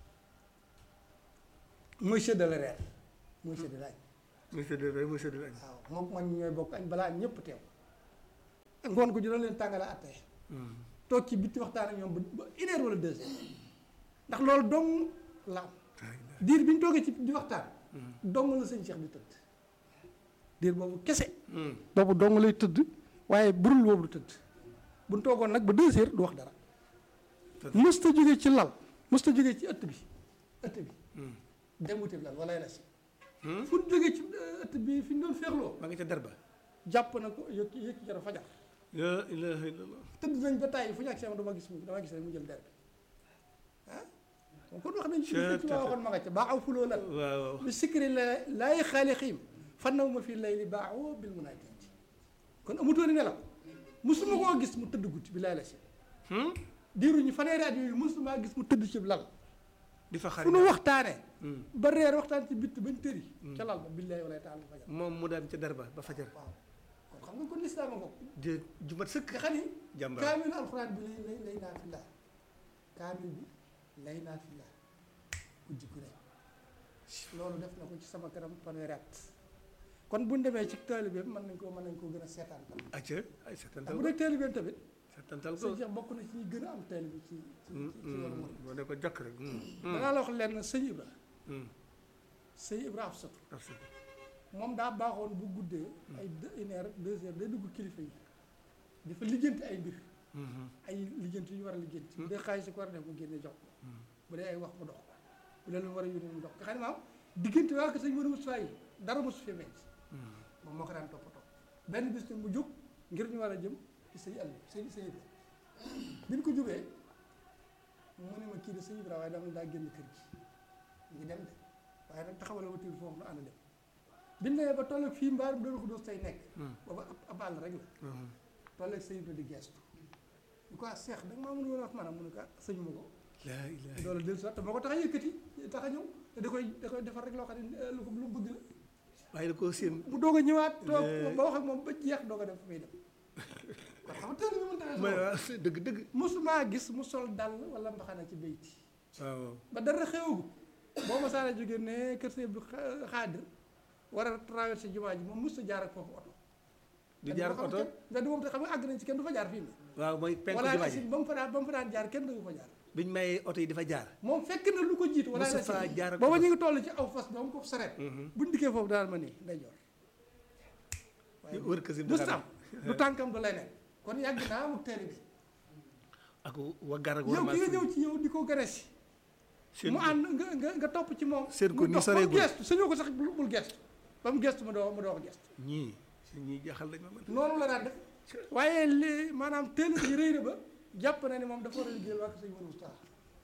mooy séddale reer mooy séddale añ monsieur de monsieur de lañ. waaw moom mag ñi ñooy bokk añ balaa añ ñëpp teew ngoon ko dina leen tàngale attaaya toog ci bitti waxtaan ak ñoom ba ba une heure wala deux heures ndax loolu dong la am diir bi ñu toogee ci di waxtaan dong la sëñ Cheikh di tëdd diir boobu kese boobu dong lay tëdd waaye burul boobu du tëdd bu ñu toogoon nag ba deux heures du wax dara mësta jóge ci lal mësta jóge ci ëtt bi ëtt bi dem wuti lal wala la si fu ñu jógee ci euh, ëtt bi fi ñu doon feexloo maa ngi ca darba. jàpp na ko yëkki yëkki jara fajar La ilaha illallah. tëdd nañ ba tàyyi fu ñu ak si dama gis mu dama gis rek mu jël der bi ah moom kon wax nañ ci Chut, ci waa waxoon ma nga ca baaxaw fuloo lan waaw waaw. bi sikri la laay xaali xiim fannaw ma fii lay li baaxoo bil munaajati kon amutoon nelaw musuma koo gis mu tëdd guddi bi laay la si Hmm? diiru ñu fanweeri at yooyu musuma gis mu tëdd ci lal di fa fu xarit. nu waxtaanee Hmm. ba reer waxtaan ci bitt bañ tëri ca lal ba billahi wala taala fajar moom mu daan ca darba ba fajar. waaw kon xam nga kon lislaam a ko di jumat sëkk. nga xam ni jàmbaar. kaamil alxuraan bi lay lay lay naa fi laa kaamil bi lay naa fi laa guddi gu ne loolu def na ko ci sama kanam fanweeri at kon bu ñu demee ci taalibeem mën nañ koo mën nañ koo gën a seetaan tam acca ay ndax setantal bu ko dee taalibeem tamit setantal ko. sëñ Cheikh bokk na ci ñi gën a am taalibe ci ci ci ci yoonu murid boo ne ko jokk rek. Hmm. danaa la wax lenn sëñ Ibra hum, sëñ Ibrahima Soto absolument. moom daa baaxoon bu guddee ay deux une heure deux heures day dugg kilifa yi dafa lijjanti ay mbir Mhm, ay lijjanti yu ñu war a lijjanti bu dee xaalis ko war a def mu génne jox ko bu dee ay wax mu dox ko bu dee lu mu war a yónnee mu dox ko nga xam ne maam diggante waa ko sëñ Modou Moustapha yi dara mosu fi metti moom moo ko daan toppatoo benn bis ne mu jóg ngir ñu war a jëm ci sëñ àll sëñ sëñ Ibra bi ñu ko jógee mu ne ma kii de sëñ Ibra waaye dama daa génn kër gi ngi dem de waaye nag taxawal wutil foofu nu ànd dem bi ñu demee ba toll ak fii mbaarum doon ko doos tey nekk booba ab ab àll rek la mhm. toll ak sëñ Ibra di gestu ñu ko ah seex da nga maa mën woon wax maanaam mu ne ko ah sëñ ma ko laa ilaaha loolu del soit te moo ko tax a yëkkati tax a ñëw te da koy da koy defar rek loo xam ne lu ko lu mu bëgg la waaye da koo seen mu doog a ñëwaat toog Le- ba wax ak moom ba jeex doog a dem fu muy dem kon xam nga teel bi mën mooy tax waaw dëgg dëgg mosumaa gis mu sol dàll wala mbaxana ci bayti waaw waaw ba dara xewagu boo ma saana jógee ne kër Sëñ Abdu Xaadir war a traversé jumaa ji moom mos a jaar ak foofu oto du jaar ak oto nga du moom te xam nga àgg nañ ci kenn du fa jaar fii nii waaw mooy penku wala jumaa si ji ba mu fa daan ba mu fa daan jaar kenn du fa jaar biñ mayee oto yi dafa jaar moom fekk na lu ko jiitu wala Mosu faa jaar ak booba oto. ñu ngi toll ci aw fas doom ko sareet buñ dikkee foofu daal ma nii day joor waaye wër kër si du sam du tànkam du leneen kon yàgg naa amuk teel bi ak waggar ak yow warmaal ki nga sëñ ñëw ci yow di ko gane si seen mu ànd nga nga nga topp ci moom Seen ko mu ni dox ba soree mu gul. gestu sañoo ko sax bul bul gestu ba mu gestu ma doo ma doo ko gestu ñii si ñii jaaxal nañ ma man noonu la daan def waaye li maanaam teel yi rëy na ba jàpp na ni moom dafa war a liggéeyal waa sëñ Modou Moustapha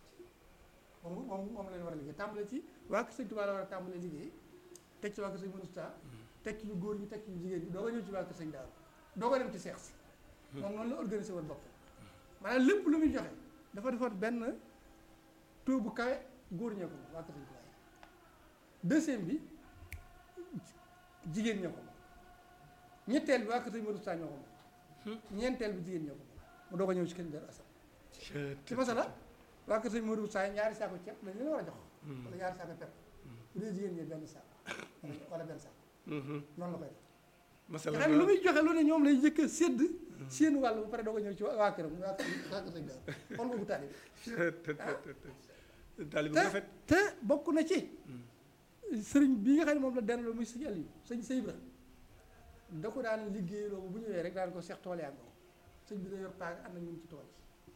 moom moom moom la ñu war a liggéey tàmbale ci waa sëñ Touba la war a tàmbale liggéey teg ci waa sëñ Modou Moustapha teg ci ñu góor ñi teg ci ñu jigéen ñi doo ko ñëw ci waa sëñ Daaru doo ko dem ci seex si moom noonu la organisé woon bopp maanaam lépp lu muy joxe dafa defoon benn taux bu kawe góor ñee ko moom waa sëñ Touba deuxième bi jigéen ñee ko moom ñetteel bi waa sëñ Modou Moustapha ñoo ko moom ñeenteel bi jigéen ñoo ko moom mu doo ko ñëw ci kër Daaru Asan ci masala waa kër sëñ Modou Moustapha ñaari saako ceeb dañ leen war a jox wala ñaari saako pepp bu dee jigéen ñi benn saako wala benn saako noonu la koy def masala nga xam ne lu muy joxe lu ne ñoom lay njëkk a sédd seen wàll ba pare doo ko ñëw ci waa këram waa kër waa kër sëñ Daaru xool boobu taalibe taalibe bu te rafet te bokk na ci sëriñ bi nga xam ne moom la den la muy sëñ Aliou sëñ sëñ Ibra da ko daan liggéey loolu bu ñëwee rek daan ko seex tool yaa ngoo sëñ bi da yor paag ànd ak ñun ci tool yi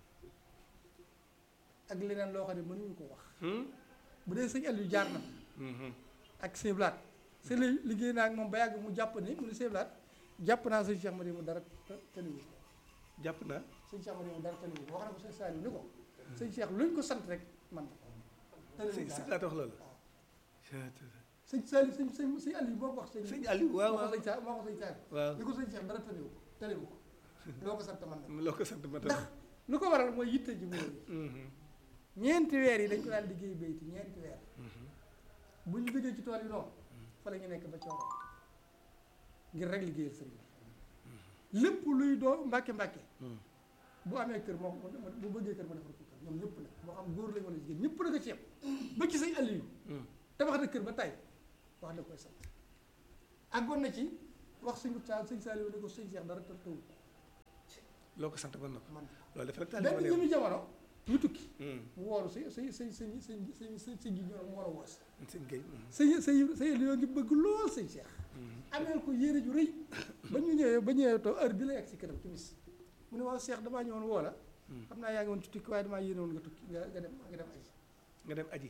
ak leneen loo xam ne mënuñu ko wax bu dee sëñ Aliou jaar na ak sëñ Blaat sëñ li liggéey naa ak moom ba yàgg mu jàpp ni mu ne sëñ Blaat jàpp naa sëñ Cheikh Madi mu dara tëniwu jàpp naa sëñ Cheikh Madi mu dara tëniwu wax na ko sëñ Saliou ni ko sëñ Cheikh luñ ko sant rek man si tëniwu si dara laata wax loolu sëñ Saliou sëñ sëñ sëñ Aliou moo ko wax sëñ sëñ Aliou waaw moo ko waaw sëñ Sa moo ko sëñ Saliou waaw li ko sëñ Cheikh dara tëniwu ko tëniwu ko loo ko sant man nag loo ko sant ma ndax lu ko waral mooy yitte ji mu rëy ñeenti weer yi dañ ko daan liggéey bayti ñeenti weer bu ñu jógee ci tool yi noonu fa la ñu nekk ba cooroon ngir rek liggéeyal sëriñ bi lépp luy doo mbàkke mbàkke bu amee kër moo ko bu bëggee kër ma defar ko kër ñoom ñëpp nag moo xam góor lañ wala jigéen ñëpp na ko ci yem ba ci sëñ Aliou tabax na kër ba tay wax da koy sant àggoon na ci wax sëñ Sa sëñ Saliou ne ko sëñ Cheikh dara tër tëw loo ko sant mën na ko man loolu def rek taalibe benn ma jëmi jamono ñu tukki neew mu woolu sëñ sëñ sëñ sëñ sëñ sëñ sëñ sëñ ji ñoo mu war a woos sëñ Gueye sëñ sëñ sëñ Aliou ngi bëgg lool sëñ Cheikh ameel ko yére ju rëy ba ñu ñëwee ba ñëwee to heure bi la yegg si këram timis mu ne waaw Cheikh damaa ñëwoon woo la xam naa yaa ngi woon ci tukki waaye damaa yéene woon nga tukki nga nga dem nga dem aji nga dem aji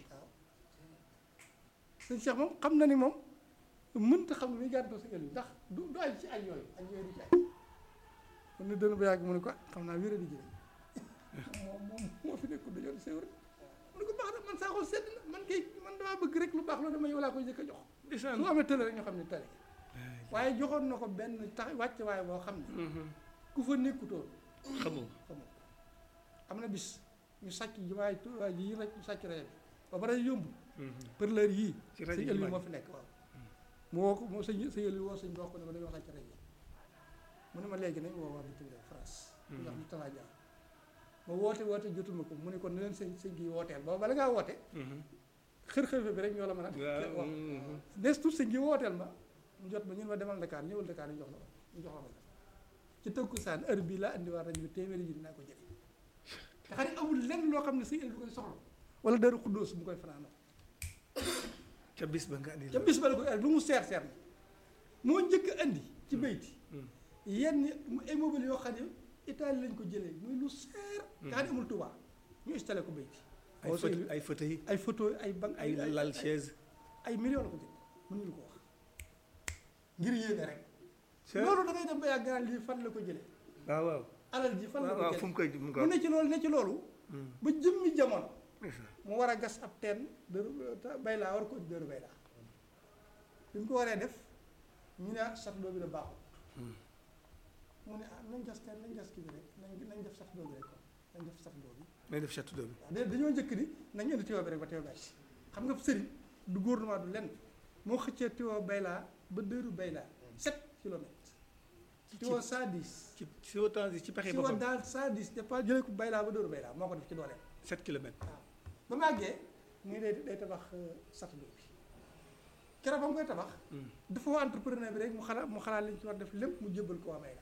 sëñ Cheikh moom xam na ni moom mënta xam ne muy gàntoo sëñ Aliou ndax du du aj ci aj yooyu aj yooyu du ci aj mun na dënn ba yàgg mu ne ko ah xam naa wéra di jële moom moom moo fi nekkul dañoo séw rek mu ne ko baax na man saa xool sedd na man kay man damaa bëgg rek lu baax loolu dama yow laa koy jëkk a jox ndeysaan su amee tële rek ñoo xam ne tële waaye joxoon na ko benn tax wàcc waaye boo xam ne ku fa nekkutoon xamoo xamoo am na bis ñu sàcc jumaay Tuubaa ji yi rek ñu sàcc ree bi ba pare yóbbu për leer yii ci rajo sëñ Aliou jumaa moo fi nekk waaw mu woo ko moo sëñ sëñ Aliou woo sëñ bi wax ko ne ko dañoo sàcc rek mu ne ma léegi nañ woo waa bitim réew France ñu wax ñu talaa jaar ma woote woote jotuma ko mu ne kon ne leen sëñ sëñ gi wooteel booba bala ngaa woote xër-xër bi rek ñoo la mën a waaw wax des tout sëñ gi wooteel ma mu jot ma ñun ma demal Dakar ñëwal Dakar ñu jox la ko ñu jox la ko ci tëkku saan heure bii laa indi waa rajo bi téeméeri ji dinaa ko jëli te xam ne amul lenn loo xam ne sëñ Aliou du koy soxla wala dara xuddoos mu koy fanaanoo ca bis ba nga andi ca bis ba la ko andi lu mu seer seer na moo njëkk a andi ci bayti Mm. yenn immeuble yoo xam ne Italie lañ ko jëlee muy lu seer nga xam ne amul Touba ñu installé ko bayti ay boo fauteuil sooy- ay fauteuil ay photo ay banque ay lal chaise ay millions la ko jënd mënuñu ko wax ngir yéene rek ca loolu da ngay dem ba yàgg naan lii fan la ko jëlee waaw waaw alal ji fan la waaw ko waaw jëlee fu mu koy mu ko mu ne ci loolu ne ci loolu Hmm. ba jëmmi jamono ndeysaan. mu war a gas ab teen dëru bay laa war ko dëru bay laa bi mu ko waree def ñu ne ah château bi da baaxul mu ne ah nañ gas teen nañ gas kii bi rek nañ nañ def château bi rek kon nañ def château bi nañ def château d'eau bi waaw da- dañoo njëkk ni nañ indi tuyau bi rek ba tuyau bay si xam nga sëriñ du gouvernement du lenn moo xëccee tuyau bay laa ba dëru bay laa sept kilomètres tuyau cent dix ci si autant ci pexe tuyau boppam daal cent dix départ jëlee ko bay laa ba dëru bay laa moo ko def ci dooleem 7 kilomètres ba mu àggee nii day day tabax château d'eau bi keroog ba mu koy tabax Hmm. dafa woo entrepreneur bi rek mu xalaat mu xalaat liñ ci war def lépp mu jébbal ko waa Bayla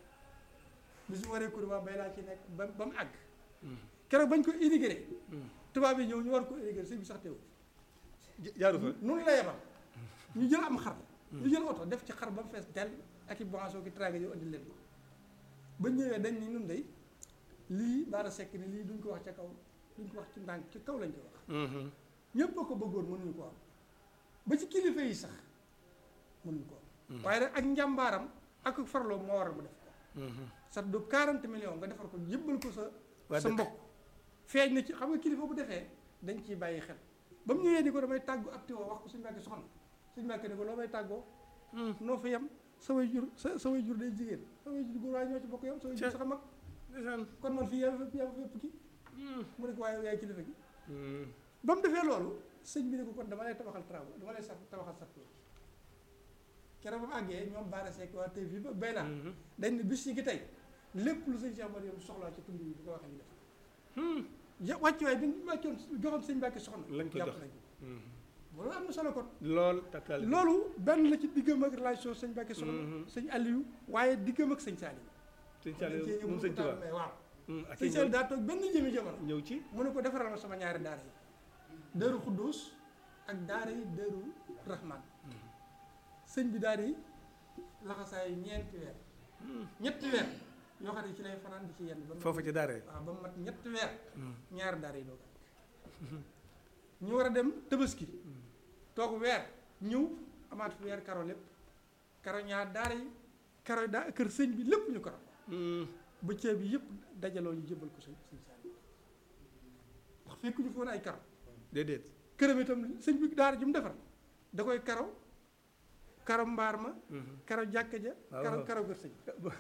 bis mu waree kur waa Bayla ci nekk ba ba mu àgg Hmm. keroog bañ ko irrigué Hmm. tubaab yi ñëw ñu war ko irrigué sëñ bi sax teewul Ja- jaaru fa noonu la yebal ñu jël am xar ñu jël oto def ci xar ba mu fees dell ak i boisson ki traga yow andi leen ko ba ñëwee dañ ni nun day lii baara sekk ni lii duñ ko wax ca kaw duñ ko wax ci ndànk ci kaw lañ koy wax Mhm. ñëpp a ko bëggoon mënuñu ko am ba ci kilifa yi sax mënuñu ko am waaye nag ak njàmbaaram ak farloo moo waral mu def ko Mhm. sax du 40 millions nga defar ko yëbbal ko sa Waa sa dëkk. mbokk feeñ na ci xam nga kilifa bu defee dañ ciy bàyyi xel ba mu ñëwee ni ko damay tàggu ab tiwo wax ko suñu mbàkke soxna suñu mbàkke ni ko loo may tàggoo noo fa yem sa way jur sa sa way jur day jigéen sa way jur góor waaye ñoo ci bokk yam sa way jur sax a mag ndeysaan kon man fii yaa fi yaa fi fépp ki mu ne ko waaye yaay kilifa gi Hmm. ba mu defee loolu sëñ bi ne ko kon dama lay tabaxal travaux dama lay sa tabaxal sat keroog ba mu àggee ñoom Baara Seck waa tey fii ba bay laa Mhm. dañ ne bis yi gi tey lépp lu sëñ Cheikh Mariam soxlaa ci tund yi bu ko waxee ñu def Hmm. ja wàccuwaay bi ñu wàccoon joxoon sëñ Mbàkke soxna Lañ ko jàpp jox. nañ ko Mhm. loolu am na solo kon lool tatal loolu benn la ci diggam ak relation sëñ Mbàkke soxna Mhm. sëñ Aliou waaye diggam ak sëñ Saliou sëñ dañ cee Saliou ñëw moom mu sëñ ko taal Tuubaa mais waaw Hmm. ak sëñ Saliou daa toog benn jëmi jamono ñëw ci mu ne ko defaral ma sama ñaari daara yi Daaru Xuddoos ak daara yi Daaru Rahman sëñ bi daara yi laxasaayu ñeenti weer ñetti weer yoo xam ne ci lay fanaan di ci yenn ba mu foofa ci daara waaw ba mu mat ñetti weer Hmm. ñaari daara yi doo ko ñu war a dem Tabaski toog weer ñëw amaat fi weer karo lépp karo ñaar daara yi karo daa kër sëñ bi lépp ñu karo Hmm. ba ceeb bi yëpp dajaloo ñu jëbal ko sëñ sëñ Saliou ndax fekk ñu foon ay karo déedéet këram itam sëñ bi daara ji mu defar da koy karo karo mbaar ma Mhm. karo jàkka ja waaw karo waaw. karo kër sëñ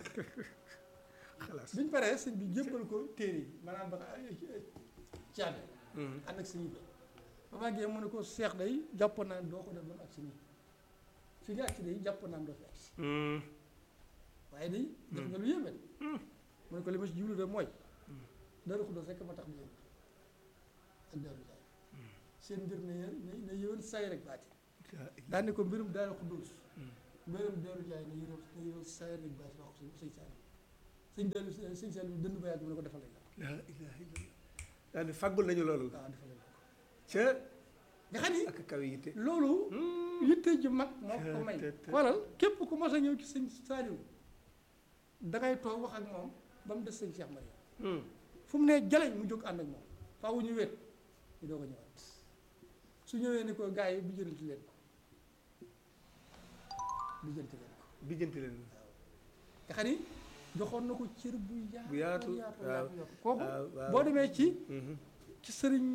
xalaas biñ paree sëñ bi jébbal ko téere yi maanaam ba caabi Mhm. ànd ak sëñ bi ba màggee mu ne ko seex day jàppoon naa ne doo ko def ba mu agsi nii fi nga agsi day jàppoon naa ne doo fi agsi Hmm. waaye day def nga lu yéeme mu ne ko li ma ci jublu de mooy Daaru Xuddoos rekk ma tax di yëngu ak Daaru Jaay seen mbir ne ne ne yëwen say rek baati daan ne ko mbirum Daaru Xuddoos mbirum Daaru Jaay ne yëwen ne yëwen say rek baati wax ko sëñ Saliou sëñ Daaru sëñ Saliou dënd ba yàgg mu ne ko defal lañ la la ilaha illallah daal di fàggul nañu loolu waaw defal lañ la ca nga xam ni ak kawe yitte loolu yitte ju mag moo ko may te- te- xoolal képp ku mos a ñëw ci sëñ Saliou dangay toog wax ak moom ba mu des sëñ Cheikh Mariam Hmm. fu mu nee jaleñ mu jóg ànd ak moom faaw ñu wéet ñu doog a ñëwaat su ñëwee ni ko gars yi bijjanti leen ko bijjanti leen ko bijjanti leen nga xam ni joxoon na ko cër bu yaatu Bu yaatu, yaatu waaw. yaatu yaatu kooku waaw waaw boo demee ci Mhm. ci sëriñ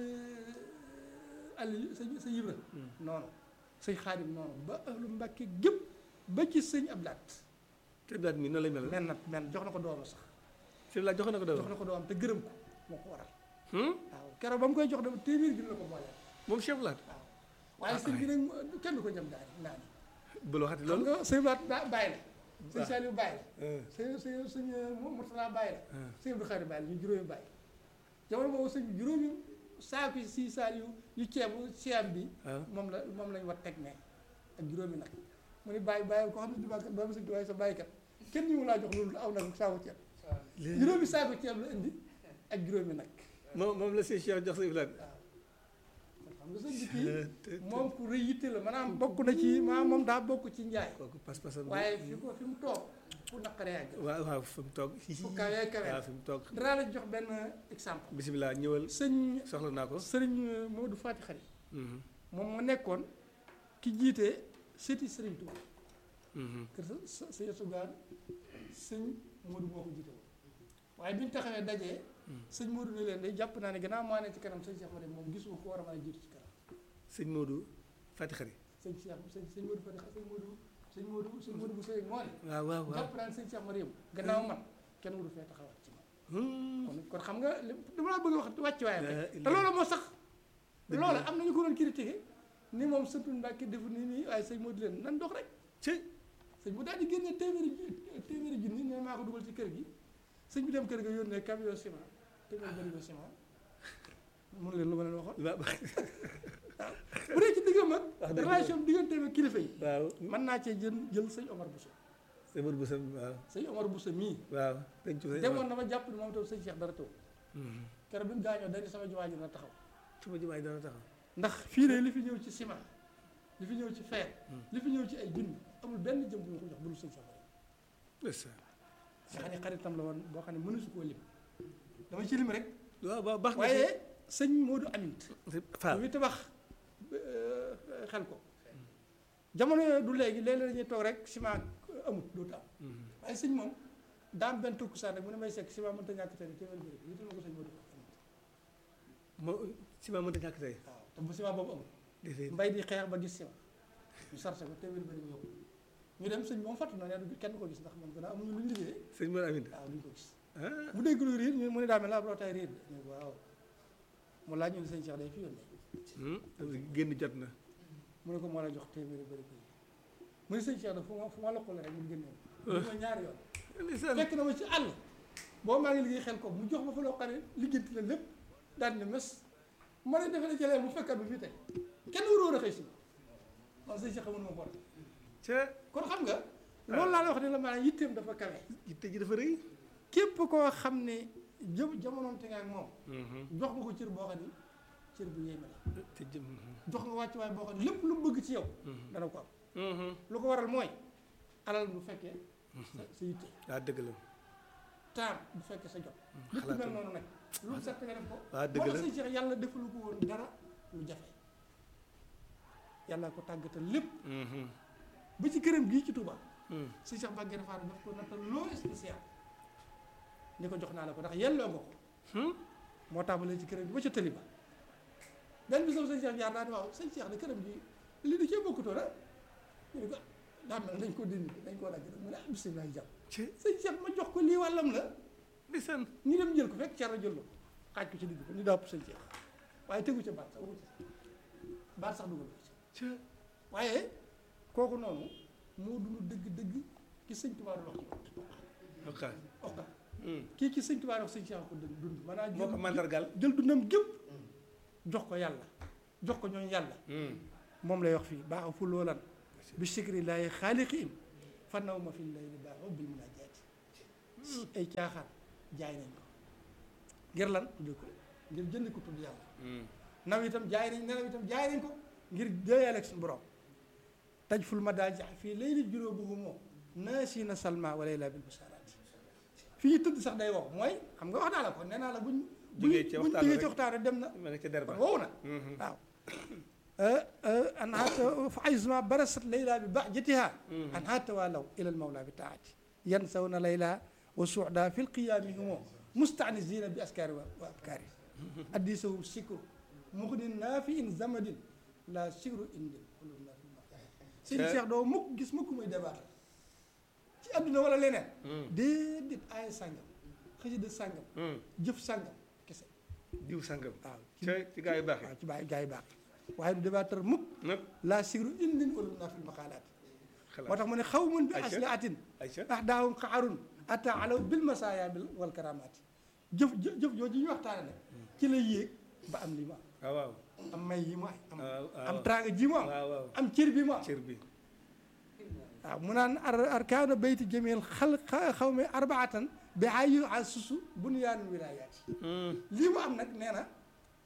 Aliou sëñ sëñ Ibra noonu sëñ Xaadim noonu ba ahlu Mbàkke gépp ba ci sëñ Ablaat te daat mi noonu lay mel men nag men jox na ko doom sax sëñ la jox na ko jox daw na ko doom te gërëm ko moo ko waral Hmm. waaw keroog ba mu koy jox dama téeméer gi la ko boole moom chef laat waaw waaye sëñ bi nag mu- kenn du ko jëm daal naa ni bu loo xati xam loolu nga sëñ Ablaat daa bàyyi la sëñ waaw. Saliou bàyyi la Eh, sëñ sëñ sëñ Murtala bàyyi la eh. sëñ Abdou Khari bàyyi la ñu juróomi bàyyi jamono boobu sëñ bi juróomi saaku si Saliou yu ceebu siyam bi waaw moom la moom lañ war teg ne ak juróomi nag mu ni bàyyi bàyyi ko xam ne dibaakat doomu sëñ waaye sa bàyyikat kenn ñu mu laa jox loolu aw nag saaku ceeb juróomi saaku ceeb la indi ak juróomi nag moom moom la sëñ Cheikh jox sëñ laat waaw kon xam xam nga sëñ bi kii moom ku rëy yitte la maanaam bokk na ci maanaam moom daa bokk ci njaay kooku pas-pasam bi waaye fi ko fi mu toog fu naqaree àgg waaw waaw fi mu toog fu kawee kawee waaw fi mu toog danaa la jox benn exemple bisimilah ñëwal sëñ soxla naa ko sëriñ Maodo Fati Xari Mhm, moom moo nekkoon ki jiite sëti sëriñ Touba mhm. kër sa sa sëñ Sugaan sëñ Modou moo ko jiite woon waaye bi ñu taxawee dajee sëñ Modou ne leen day jàpp naa ne gannaaw maa ne ci kanam sëñ Cheikh Made moom gisuma ko war a mën a jiitu ci kanam sëñ Modou Fati Xari sëñ Cheikh sëñ sëñ Modou Fati sëñ Modou sëñ Modou sëñ Modou bu sëy moo ne waaw waaw waaw jàpp naa ne sëñ Cheikh Made gannaaw man kenn waru fee taxawaat ci man Hmm, kon kon xam nga li dama laa bëgg a wax wàcc waayam La rek te ilaha- loolu moo sax Dëgg loolu la. am nañu ko doon critiqué ni moom sëñ Mbàkke defu nii nii waaye sëñ Modou leen nan dox rek ci sëñ bu daal di génne téeméeri ju- téeméeri junni ne maa ko dugal ci kër gi sëñ bi dem kër ga yónnee camion ciment téeméeri barigo ciment mun leen lu ma leen waxoon waaw bu dee ci diggam ak Wax dëgg relation digganteem ak kilifa yi waaw mën naa cee jël jël sëñ Omar Bousso sëñ Modou Boussa waaw sëñ Omar Bousso mii waaw dañ ci demoon na ma jàpp ne moom tam sëñ Cheikh dara taw Mhm. keroog bi mu gaañoo dañu sama jumaa ji na taxaw sama jumaay dana taxaw ndax fii de li fi ñëw ci ciment li fi ñëw ci fer li fi ñëw ci ay junni amul benn jëm bu ñu ko jox bu dul sëñ Cheikh Omar ndeysaan nga xam ne xaritam la woon boo xam ne mënu su koo lim dama ci lim rek waaw waaw baax na waaye sëñ Modou Amint si Fall bi tabax euh, xel ko jamono yooyu du léegi léeg-léeg dañuy toog rek ciment amut dootu am Mhm. waaye sëñ moom daam benn tukkusaan rek mu ne may sekk ciment mënta ñàkk tey téeméer bi rek yital ma ko sëñ Modou Amint moo si ma mënta ñàkk tey waaw te bu ciment boobu amul déedéet mbay di xeex ba gis ciment ñu sarse ko téeméer bi ñu yóbbu ñu dem sëñ moom fàttu na ne du kenn du ko gis ndax moom gannaaw amuñu lu ñu liggéeyee sëñ Modou Amine waaw duñ ko gis ah bu dégg lu riir ñu mu ne daa mel la ab rootaay riir de ñu ne ko waaw mu laaj ñu ne sëñ Cheikh day fi yónnee hmm, génn jot na mu ne ko moo la jox téeméeri bëri ko yi mu ne sëñ Cheikh da fu ma fu ma lokkale rek mu génne ma ma ñaari yoon ndeysaan fekk na ma ci àll boo maa ngi liggéey xel ko mu jox ma fa loo xam ne liggéenti la lépp daal ne mes ma ne defe ne jëlee mu fekkat bi fii tey kenn waroo a xëy si man sëñ Cheikh xamul ma ko ca kon xam nga loolu laa la wax ne la maanaam yitteem dafa kawe yitte ji dafa rëy képp koo xam ne jëm jamonoom te nga ak moom Mhm. jox nga ko cër boo xam ne cër bu yéeme la te jëm jox nga wàcc waay boo xam ne lépp lu mu bëgg ci yow dana ko am Mhm. lu ko waral mooy alal bu fekkee sa sa yitte waaw dëgg la temps bu fekkee sa jot lépp mel xalaatal. noonu nag lu mu set nga def ko waaw dëgg moo la tax sëñ Cheikh yàlla defalu ko woon dara lu jafe yàlla ko tàggatal lépp Mhm. ba ci këram gii ci Touba Mhm. sëñ Cheikh Mbacke Fatou daf ko nattal loo spécial ni ko jox naa la ko ndax yelloo nga ko Hmm? moo tàmbalee ci këram gi ba ca tëli ba benn bis la sëñ Cheikh jaar daal di waaw sëñ Cheikh de këram gi li di cee bokkutoo la ñu ne ko daa mel dañ ko dindi dañ koo dagg rek mu ne ah bisimilah jàpp ci sëñ Cheikh ma jox ko lii wàllam la ndeysaan ñu dem jël ko fekk Thierno jël la ko xaaj ko ci digg ba ñu dàpp sëñ Cheikh waaye tegu ca baat sax waxu ci baat sax dugal ko ci ca waaye kooku noonu moo dund dëgg-dëgg ki sëñ Tuubaa doon wax ci ok oka Hmm. kii ki sëñ Tuubaa doon wax sëñ Cheikh ko dund dund maanaam moo ko mandargal jël dundam gépp jox ko yàlla jox ko ñooñu yàlla Hmm. moom lay wax fii baax fu loolan bi sikri laay xaaliqiin fa naw ma fi lay li baaxoo bil munaajaati ay caaxaan jaay nañ ko ngir lan tudd ko ngir jënd ko tudd yàlla Hmm. naw itam jaay nañ nelaw itam jaay nañ ko ngir déeyal ak suñu borom taj ful ma daa jax fii lay li juróo boobu moom naasi na salma wala laa bil busaraati fii ñu tëdd sax day wow mooy xam nga wax naa la ko nee naa la buñ buñ Jógee ci buñ waxtaan jógee rek. ci waxtaan rek dem na ma nga ca der ba kon wow na Mhm. waaw an haata fa aysma barasat layla bi bahjatiha an haata walaw ila almawla bi taati yansawna layla wa suuda fi lqiyami humo mustanisina bi askari wa wa abkari addisahum sikru muxnin nafiin zamadin la sikru indin xulum na fi sëñ Cheikh doo mukk gis mukk muy débat ci adduna wala leneen déedéet aaya sàngam xasida sàngam Hmm. jëf sàngam kese diw sangam waaw ca ci gaa yu baax yi waaw ci bàyyi gaa yi baax waaye du débatteur mukk nag laa sigru indin wala naa fil maqaalaat moo xalaat tax mu ne xaw mun bi Ayca. asli atin Ayca ndax daawum xaarun ata alaw bil masaaya bil wal karamaati jëf jëf jëf jooju ñu waxtaane ne ci la yéeg ba am li mu waaw waaw am am may yi mu am waaw waaw am tranga ji mu am waaw waaw am cër bi mu am cër bi waaw mu naan ar arkaanu bayti jamil xal xaw ma arbaatan bi ayu asusu bunyaanul wilaayaati Hmm. lii mu am nag nee na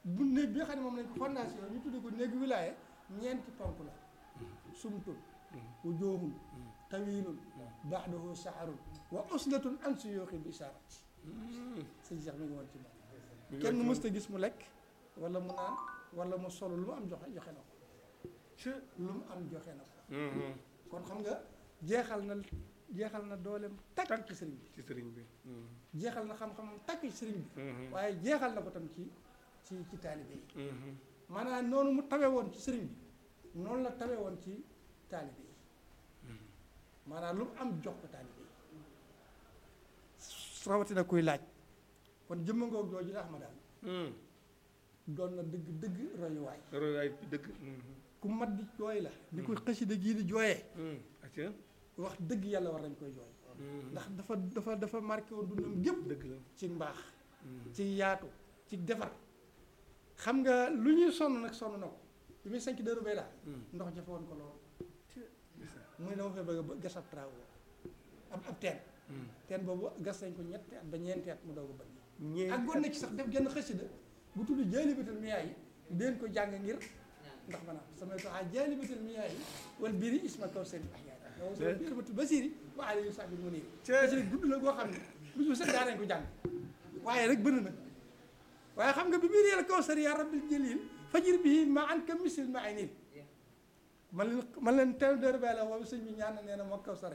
bu néeg bi nga xam ne moom lañ ko fondation ñu tuddee ko néegu wilaaye ñeenti ponk la sumtun wu joohun tawilun ba'dahu saharun wa uslatun an suyuuxi bi isaarati sëñ Cheikh mi ngi woon ci moom kenn mësta gis mu lekk wala mu naan wala mu solo lu mu am joxe joxe na ko lu mu am joxe na ko kon xam nga jeexal na jeexal na dooleem takk ci sëriñ bi ci sëriñ bi jeexal na xam-xamam takk ci sëriñ bi waaye jeexal na ko tam ci ci ci taalibe yi maanaam noonu mu tawe woon ci sëriñ bi noonu la tawe woon ci taalibe yi maanaam lu mu am jox ko taalibe yi rawatina kuy laaj kon jëmma ngoog jooju la ma daal doon na dëgg dëgg royuwaay royaay dëgg ku mat di jooy la di ko xasida gii di jooyee acca wax dëgg yàlla war nañ koy jooy ndax dafa dafa dafa marqué woon dundam gépp dëgg la ci mbaax ci yaatu ci defar xam nga lu ñuy sonn nag sonn na ko bi muy sanc dëru bay daal ndox jafe woon ko lool muy dama fay bëgg a gas ab travaux ab ab teen teen boobu gas nañ ko ñetti at ba ñeenti at mu doog a bëgg ak gon na ci sax def genn xasida bu tudd jaalibatul miyaa yi deen ko jàng ngir ndax maanaam samay toxaa jaalibatul miyaa yi wala biiri isma kaw seen ahyaat yow sa biiribatul basiri wa ali yu sabi mu nii xasida gudd la boo xam ne bis bu set daa nañ ko jàng waaye rek bënn na waaye xam nga bi biir yàlla kaw sari yaa rabbil jalil fajir bii ma an ka misil ma ay niin man leen man leen teew dër bay la woowu sëñ bi ñaan na nee na moo kaw sari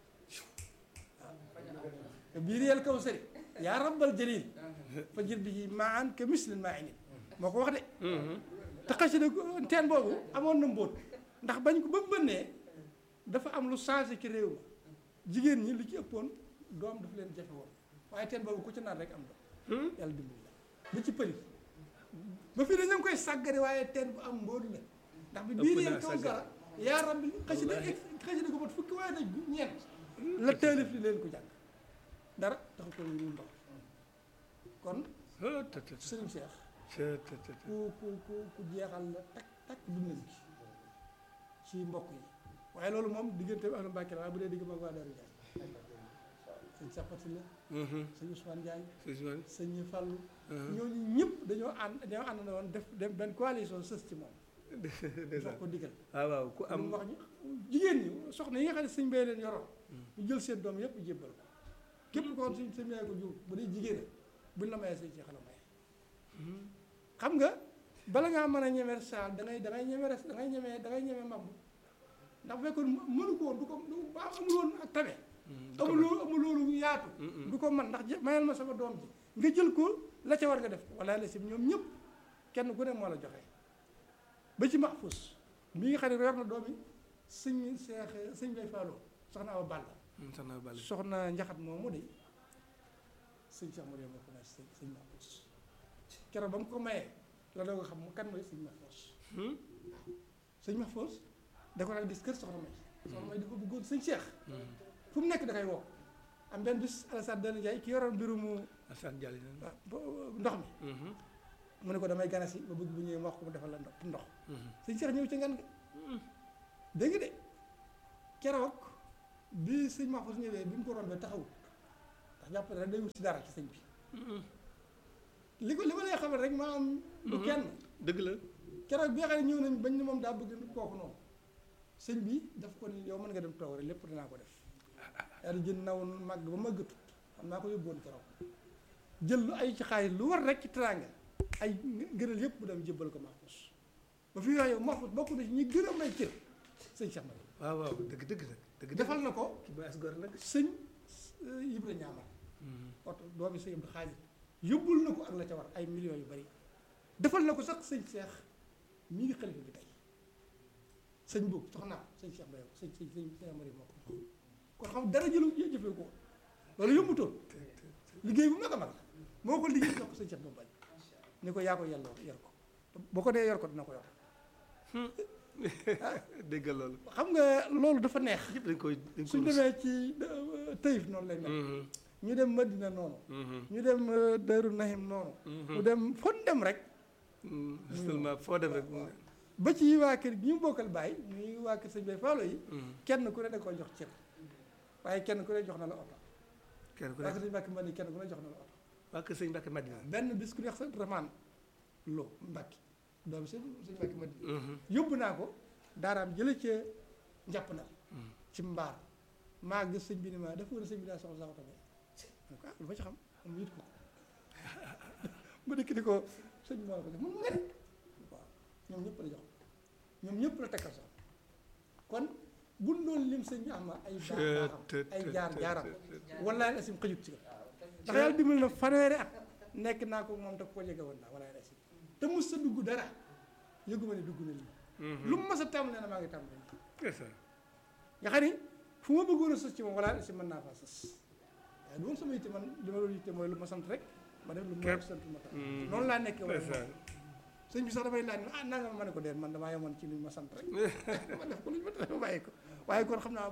waaw biir yàlla kaw sari yaa rabbal jalil fajir bii ma an ka misil ma ay niin moo ko wax de te xasida teen boobu amoon na mbóot ndax bañ ko ba mu bënnee dafa am lu changé ci réew ma jigéen ñi lu ci ëppoon doom dafa leen jafe woon waaye teen boobu ku ci naan rek am doom yàlla dimbali la ba ci përi ba fii dañu koy sàggari waaye teen bu am mbóot la ndax bi biir yéen kaw sara yaa rabbi xasida xasida ko mat fukki waaye nag ñeent la taalif li leen ko jàng dara taxu ko ñu ndox kon sëriñ Cheikh ku ku ku ku jeexal la takk takk dundal gi ci mbokk yi waaye loolu moom diggante bi ak Mbàkke la waaye bu dee digg mag waa Daaru Njaay sëñ Sapati la sëñ Ousmane Ndiaye sëñ Fallou ñooñu ñëpp dañoo ànd dañoo ànd na woon def dem benn coalition sës ci moom jox ko digal waaw waaw ku am am wax ñu jigéen ñi soxna yi nga xam ne sëñ bay leen yoroon ñu jël seen doom yëpp jébbal ko képp ko woon sëñ sëñ yaay ko jur bu dee jigéen buñ la mayee sëñ ci xala maye xam nga bala ngaa mën a ñeme saal da ngay da ngay ñeme res da ngay ñeme da ngay ñeme màbb ndax bu fekkoon mënu ko woon du ko du ba amul woon ak tabe amul loolu amul loolu yaatu du ko man ndax mayal ma sama doom ji nga jël ko la ca war nga def ko wala la si ñoom ñëpp kenn ku ne moo la joxe ba ci Mahfous mi nga xam ne yor na doom yi sëñ seex sëñ bay faaloo soxna Awa Balla sax na bàll soxna njaxat moomu de sëñ Cheikh Mariam moo ko ne sëñ sëñ Mahfous keroog ba mu ko mayee la doo nga xam mu kan mooy sëñ Mahfous sëñ Mahfous da ko daan gis kër soxna may soxna may di ko bëggoon sëñ Cheikh fu mu nekk da koy woo am benn bis Alassane Dane Ndiaye ki yoroon mbirumu Assane Diallo ah, bo- ndox mi mu ne ko damay ganasi ba bëgg bu ñëwee ma wax ko mu defal la ndox ndox sëñ Cheikh ñëw ci ngan nga dégg nga de keroog bi sëñ Mahfous ñëwee bi mu ko rombee taxawut ndax jàpp ne rek day wut si dara ci sëñ bi li ko li ma lay xamal rek maa am du kenn dëgg la keroog bi nga xam ne ñëw nañ bañ ne moom daa bëgg kooku noonu sëñ bi daf ko ni yow mën nga dem toog rek lépp dinaa ko def yaa di jën naw màgg ba màggatut xam naa ko yóbboon keroog jël lu ay ci xaalis lu war rek ci teraanga ay gënal yëpp mu dem jébbal ko Mahfous ba fi yooyu Mahfous bokk na ci ñi gën a may cër sëñ Cheikh Mari waaw waaw dëgg dëgg nag dëgg defal na ko ki baas gor nag sëñ Ibra Ñaamar oto doomi sëñ Abdou Xaadir yóbbul na ko ak la ca war ay millions yu bari defal na ko sax sëñ Cheikh mii ngi xalifa bi tey sëñ boobu soxna sëñ Cheikh Mbaye sëñ sëñ sëñ sëñ Mari moo ko jox kon xam dara jëlu jëfee ko loolu yombutoon liggéey bu mag a mag la moo ko liggéey jox ko sëñ Cheikh Mbaye ni ko yaa ko yelloo yor ko boo ko dee yor ko dina ko yor déggal loolu xam nga loolu dafa neex yëpp dañ koy dañ koy suñ demee ci Taïf noonu lay mel ñu dem Madina noonu ñu dem Daaru Nahim noonu mu dem fon dem rek seulement foo dem rek ba ci waa kër gi ñu bokkal bàyyi ñuy waa kër sëñ Bay Faalo yi kenn ku ne da koy jox cër waaye kenn ku ne jox na la oto kenn ku waa kër nekk sëñ Mbàkke Madina kenn ku ne jox na la oto waa kër sëñ Mbàkke Madina benn bis ku neex sa ramaan Lo Mbacke doomu sëñ sëñ Mbacke ma yóbbu naa ko daaraam jële ca njàpp na ci mbaar maa gis sëñ bi ni ma dafa war a sëñ bi daa soxla sax tamit ma ko ah lu ma ci xam mu yit ko mu dikk di ko sëñ bi moo la ko jox mun nga de waaw ñoom ñëpp la jox ñoom ñëpp la tekkal sax kon buñ doon lim sëñ Ahmad ay baax baaxam ay jaar jaaram wallaay asim xëjut ci ndax yàlla dimbali na fanweeri at nekk naa ko moom te ko jege woon naa wallaay asim te mos sa dugg dara yëguma ne dugg na lii lu mu mas a tàmm nee na maa ngi tàmm nga xam ni fu ma bëggoon a sës ci moom wallaay asim mën naa faa sës waaye du woon sama yitte man li ma doon yitte mooy lu ma sant rek ma def lu ma sant ma tax noonu laa nekkee wala sëñ bi sax dafay laaj ah nanga ma ne ko deen man damaa yemoon ci li ma sant rek ma def ko lu ñu ma tere ma bàyyi ko waaye kon xam naa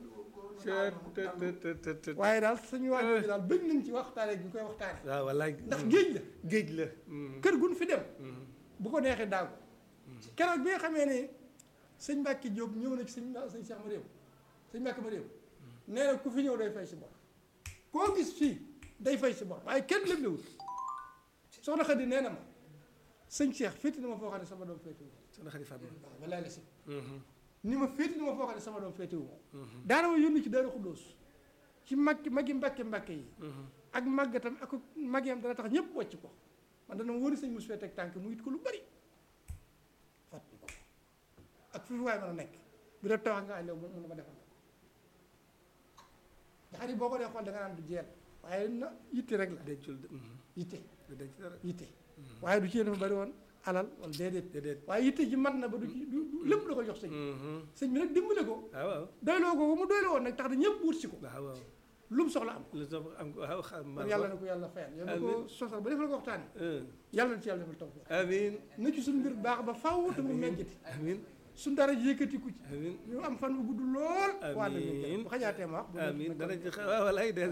waaye daal suñu waajur daal bëgg nañ ci waxtaane gi ñu koy waxtaane waaw wallaay ndax géej la géej la kër gun fi dem bu ko neexee daagu keroog bi nga xamee ne sëñ Mbàkke Jóob ñëw na ci sëñ sëñ Cheikh Mariam sëñ Mbàkke Mariam nee na ku fi ñëw day fay si bor koo gis fii day fay si bor waaye kenn lépp lewul soxna Xadi nee na ma sëñ Cheikh féeti na ma foo xam ne sama doom féetiwu soxna Xadi Fatma waaw wallaay la si ni ma féeti na ma foo xam ne sama doom féetiwu ma daana ma yónni ci Daaru Xuddoos ci mag magi mbàkke mbàkke yi ak màggatam ak magiyam dana tax ñëpp wàcc ko man dana ma wóori sëñ mos fee teg tànk mu it ko lu bari fàttali ko ak fi waay mën a nekk bi da tawax nga lew mën na ma defal nga xam ni boo ko dee xool da nga naan du jeel waaye na yitte rek la dencul yitte denc dara yitte waaye du ci dafa bari woon alal wala déedéet déedéet waaye yitte ji mat na ba du ci du lépp la ko jox sëñ sëñ bi nag dimbale ko waaw waaw doyloo ko ba mu doyloo woon nag tax na ñëpp wut si ko waaw waaw lu mu soxla am lu sof am ko waaw xam kon yàlla na ko yàlla fayal yow na ko sosal ba defal ko waxtaani yàlla na ci yàlla defal tawfiq amin na ci suñu mbir baax ba faw te mu meññati amin suñu dara yëkkatiku ci amin ñu am fan bu gudd lool waa na Amiin. bu xajaatee ma wax bu amin dana ci xa- waaw walaay den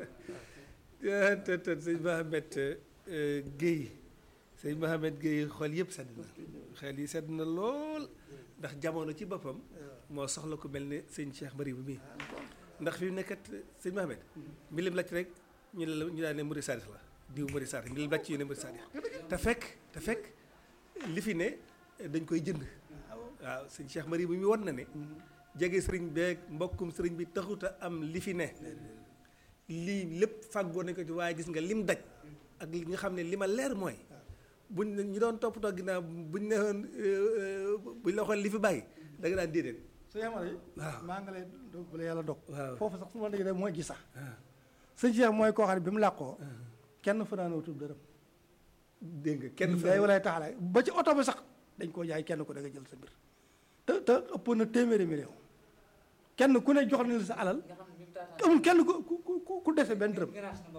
te te sëñ Mohamed Guèye sëñ Mohamed Guèye xol yëpp sedd na xel yi sedd na lool ndax jamono ci boppam moo soxla ko mel ne sëñ Cheikh Mari bu mii ndax fi mu nekkat sëñ Mohamed mi lim lacc rek ñu ne la ñu daan ne Mouride Sadikh la diw Mouride Sadikh mi lim lacc ñu ne Mouride Sadikh te fekk te fekk li fi ne dañ koy jënd waaw sëñ Cheikh Mari bu mi won na ne jege sëriñ beeg mbokkum sëriñ bi taxuta am li fi ne lii lépp fàggoo nañ ko ci waaye gis nga lim daj ak li nga xam ne li ma leer mooy buñ ne ñi doon toppatoo ginnaaw buñ ne woon buñ la waxoon li fi bàyyi da nga daan déedéet su yamara yi waaw maa nga lay dog bu la yàlla dog waaw foofu sax su ma déggee mooy gis sax ah sëñ Cheikh mooy koo xam ne bi mu làqoo kenn fanaanoo tub dërëm dégg nga kenn day walay taxalaay ba ci oto bi sax dañ koo jaay kenn ko da nga jël sa mbir te te ëpp na téeméeri million kenn ku ne jox na la sa alal amul kenn ku ku ku ku dese benn dërëm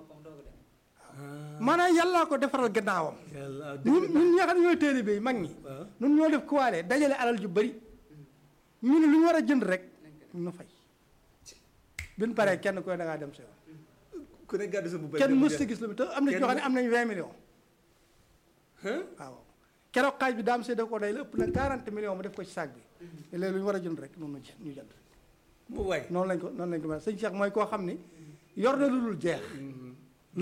maanaam yàllaa ko defaral gannaawam yàlla ñun ñun ñi nga xam ne ñooy téere bi mag ñi waaw ñun ñoo def kuwaale dajale alal ju bari ñu ne lu ñu war a jënd rek ñu fay bi ñu paree kenn ku ne da ngaa dem sa yoon ku ne gàddu sa bu kenn mës ta gis lu te am na ci ñoo xam ne am nañ 20 millions waaw keroog xaaj bi daam see da ko day la ëpp na 40 millions mu def ko ci saag bi te léegi lu ñu war a jënd rek noonu ñu jënd ñu jënd mu waay noonu lañ ko noonu lañ ko mel sëñ Cheikh mooy koo xam ni yor na lu dul jeex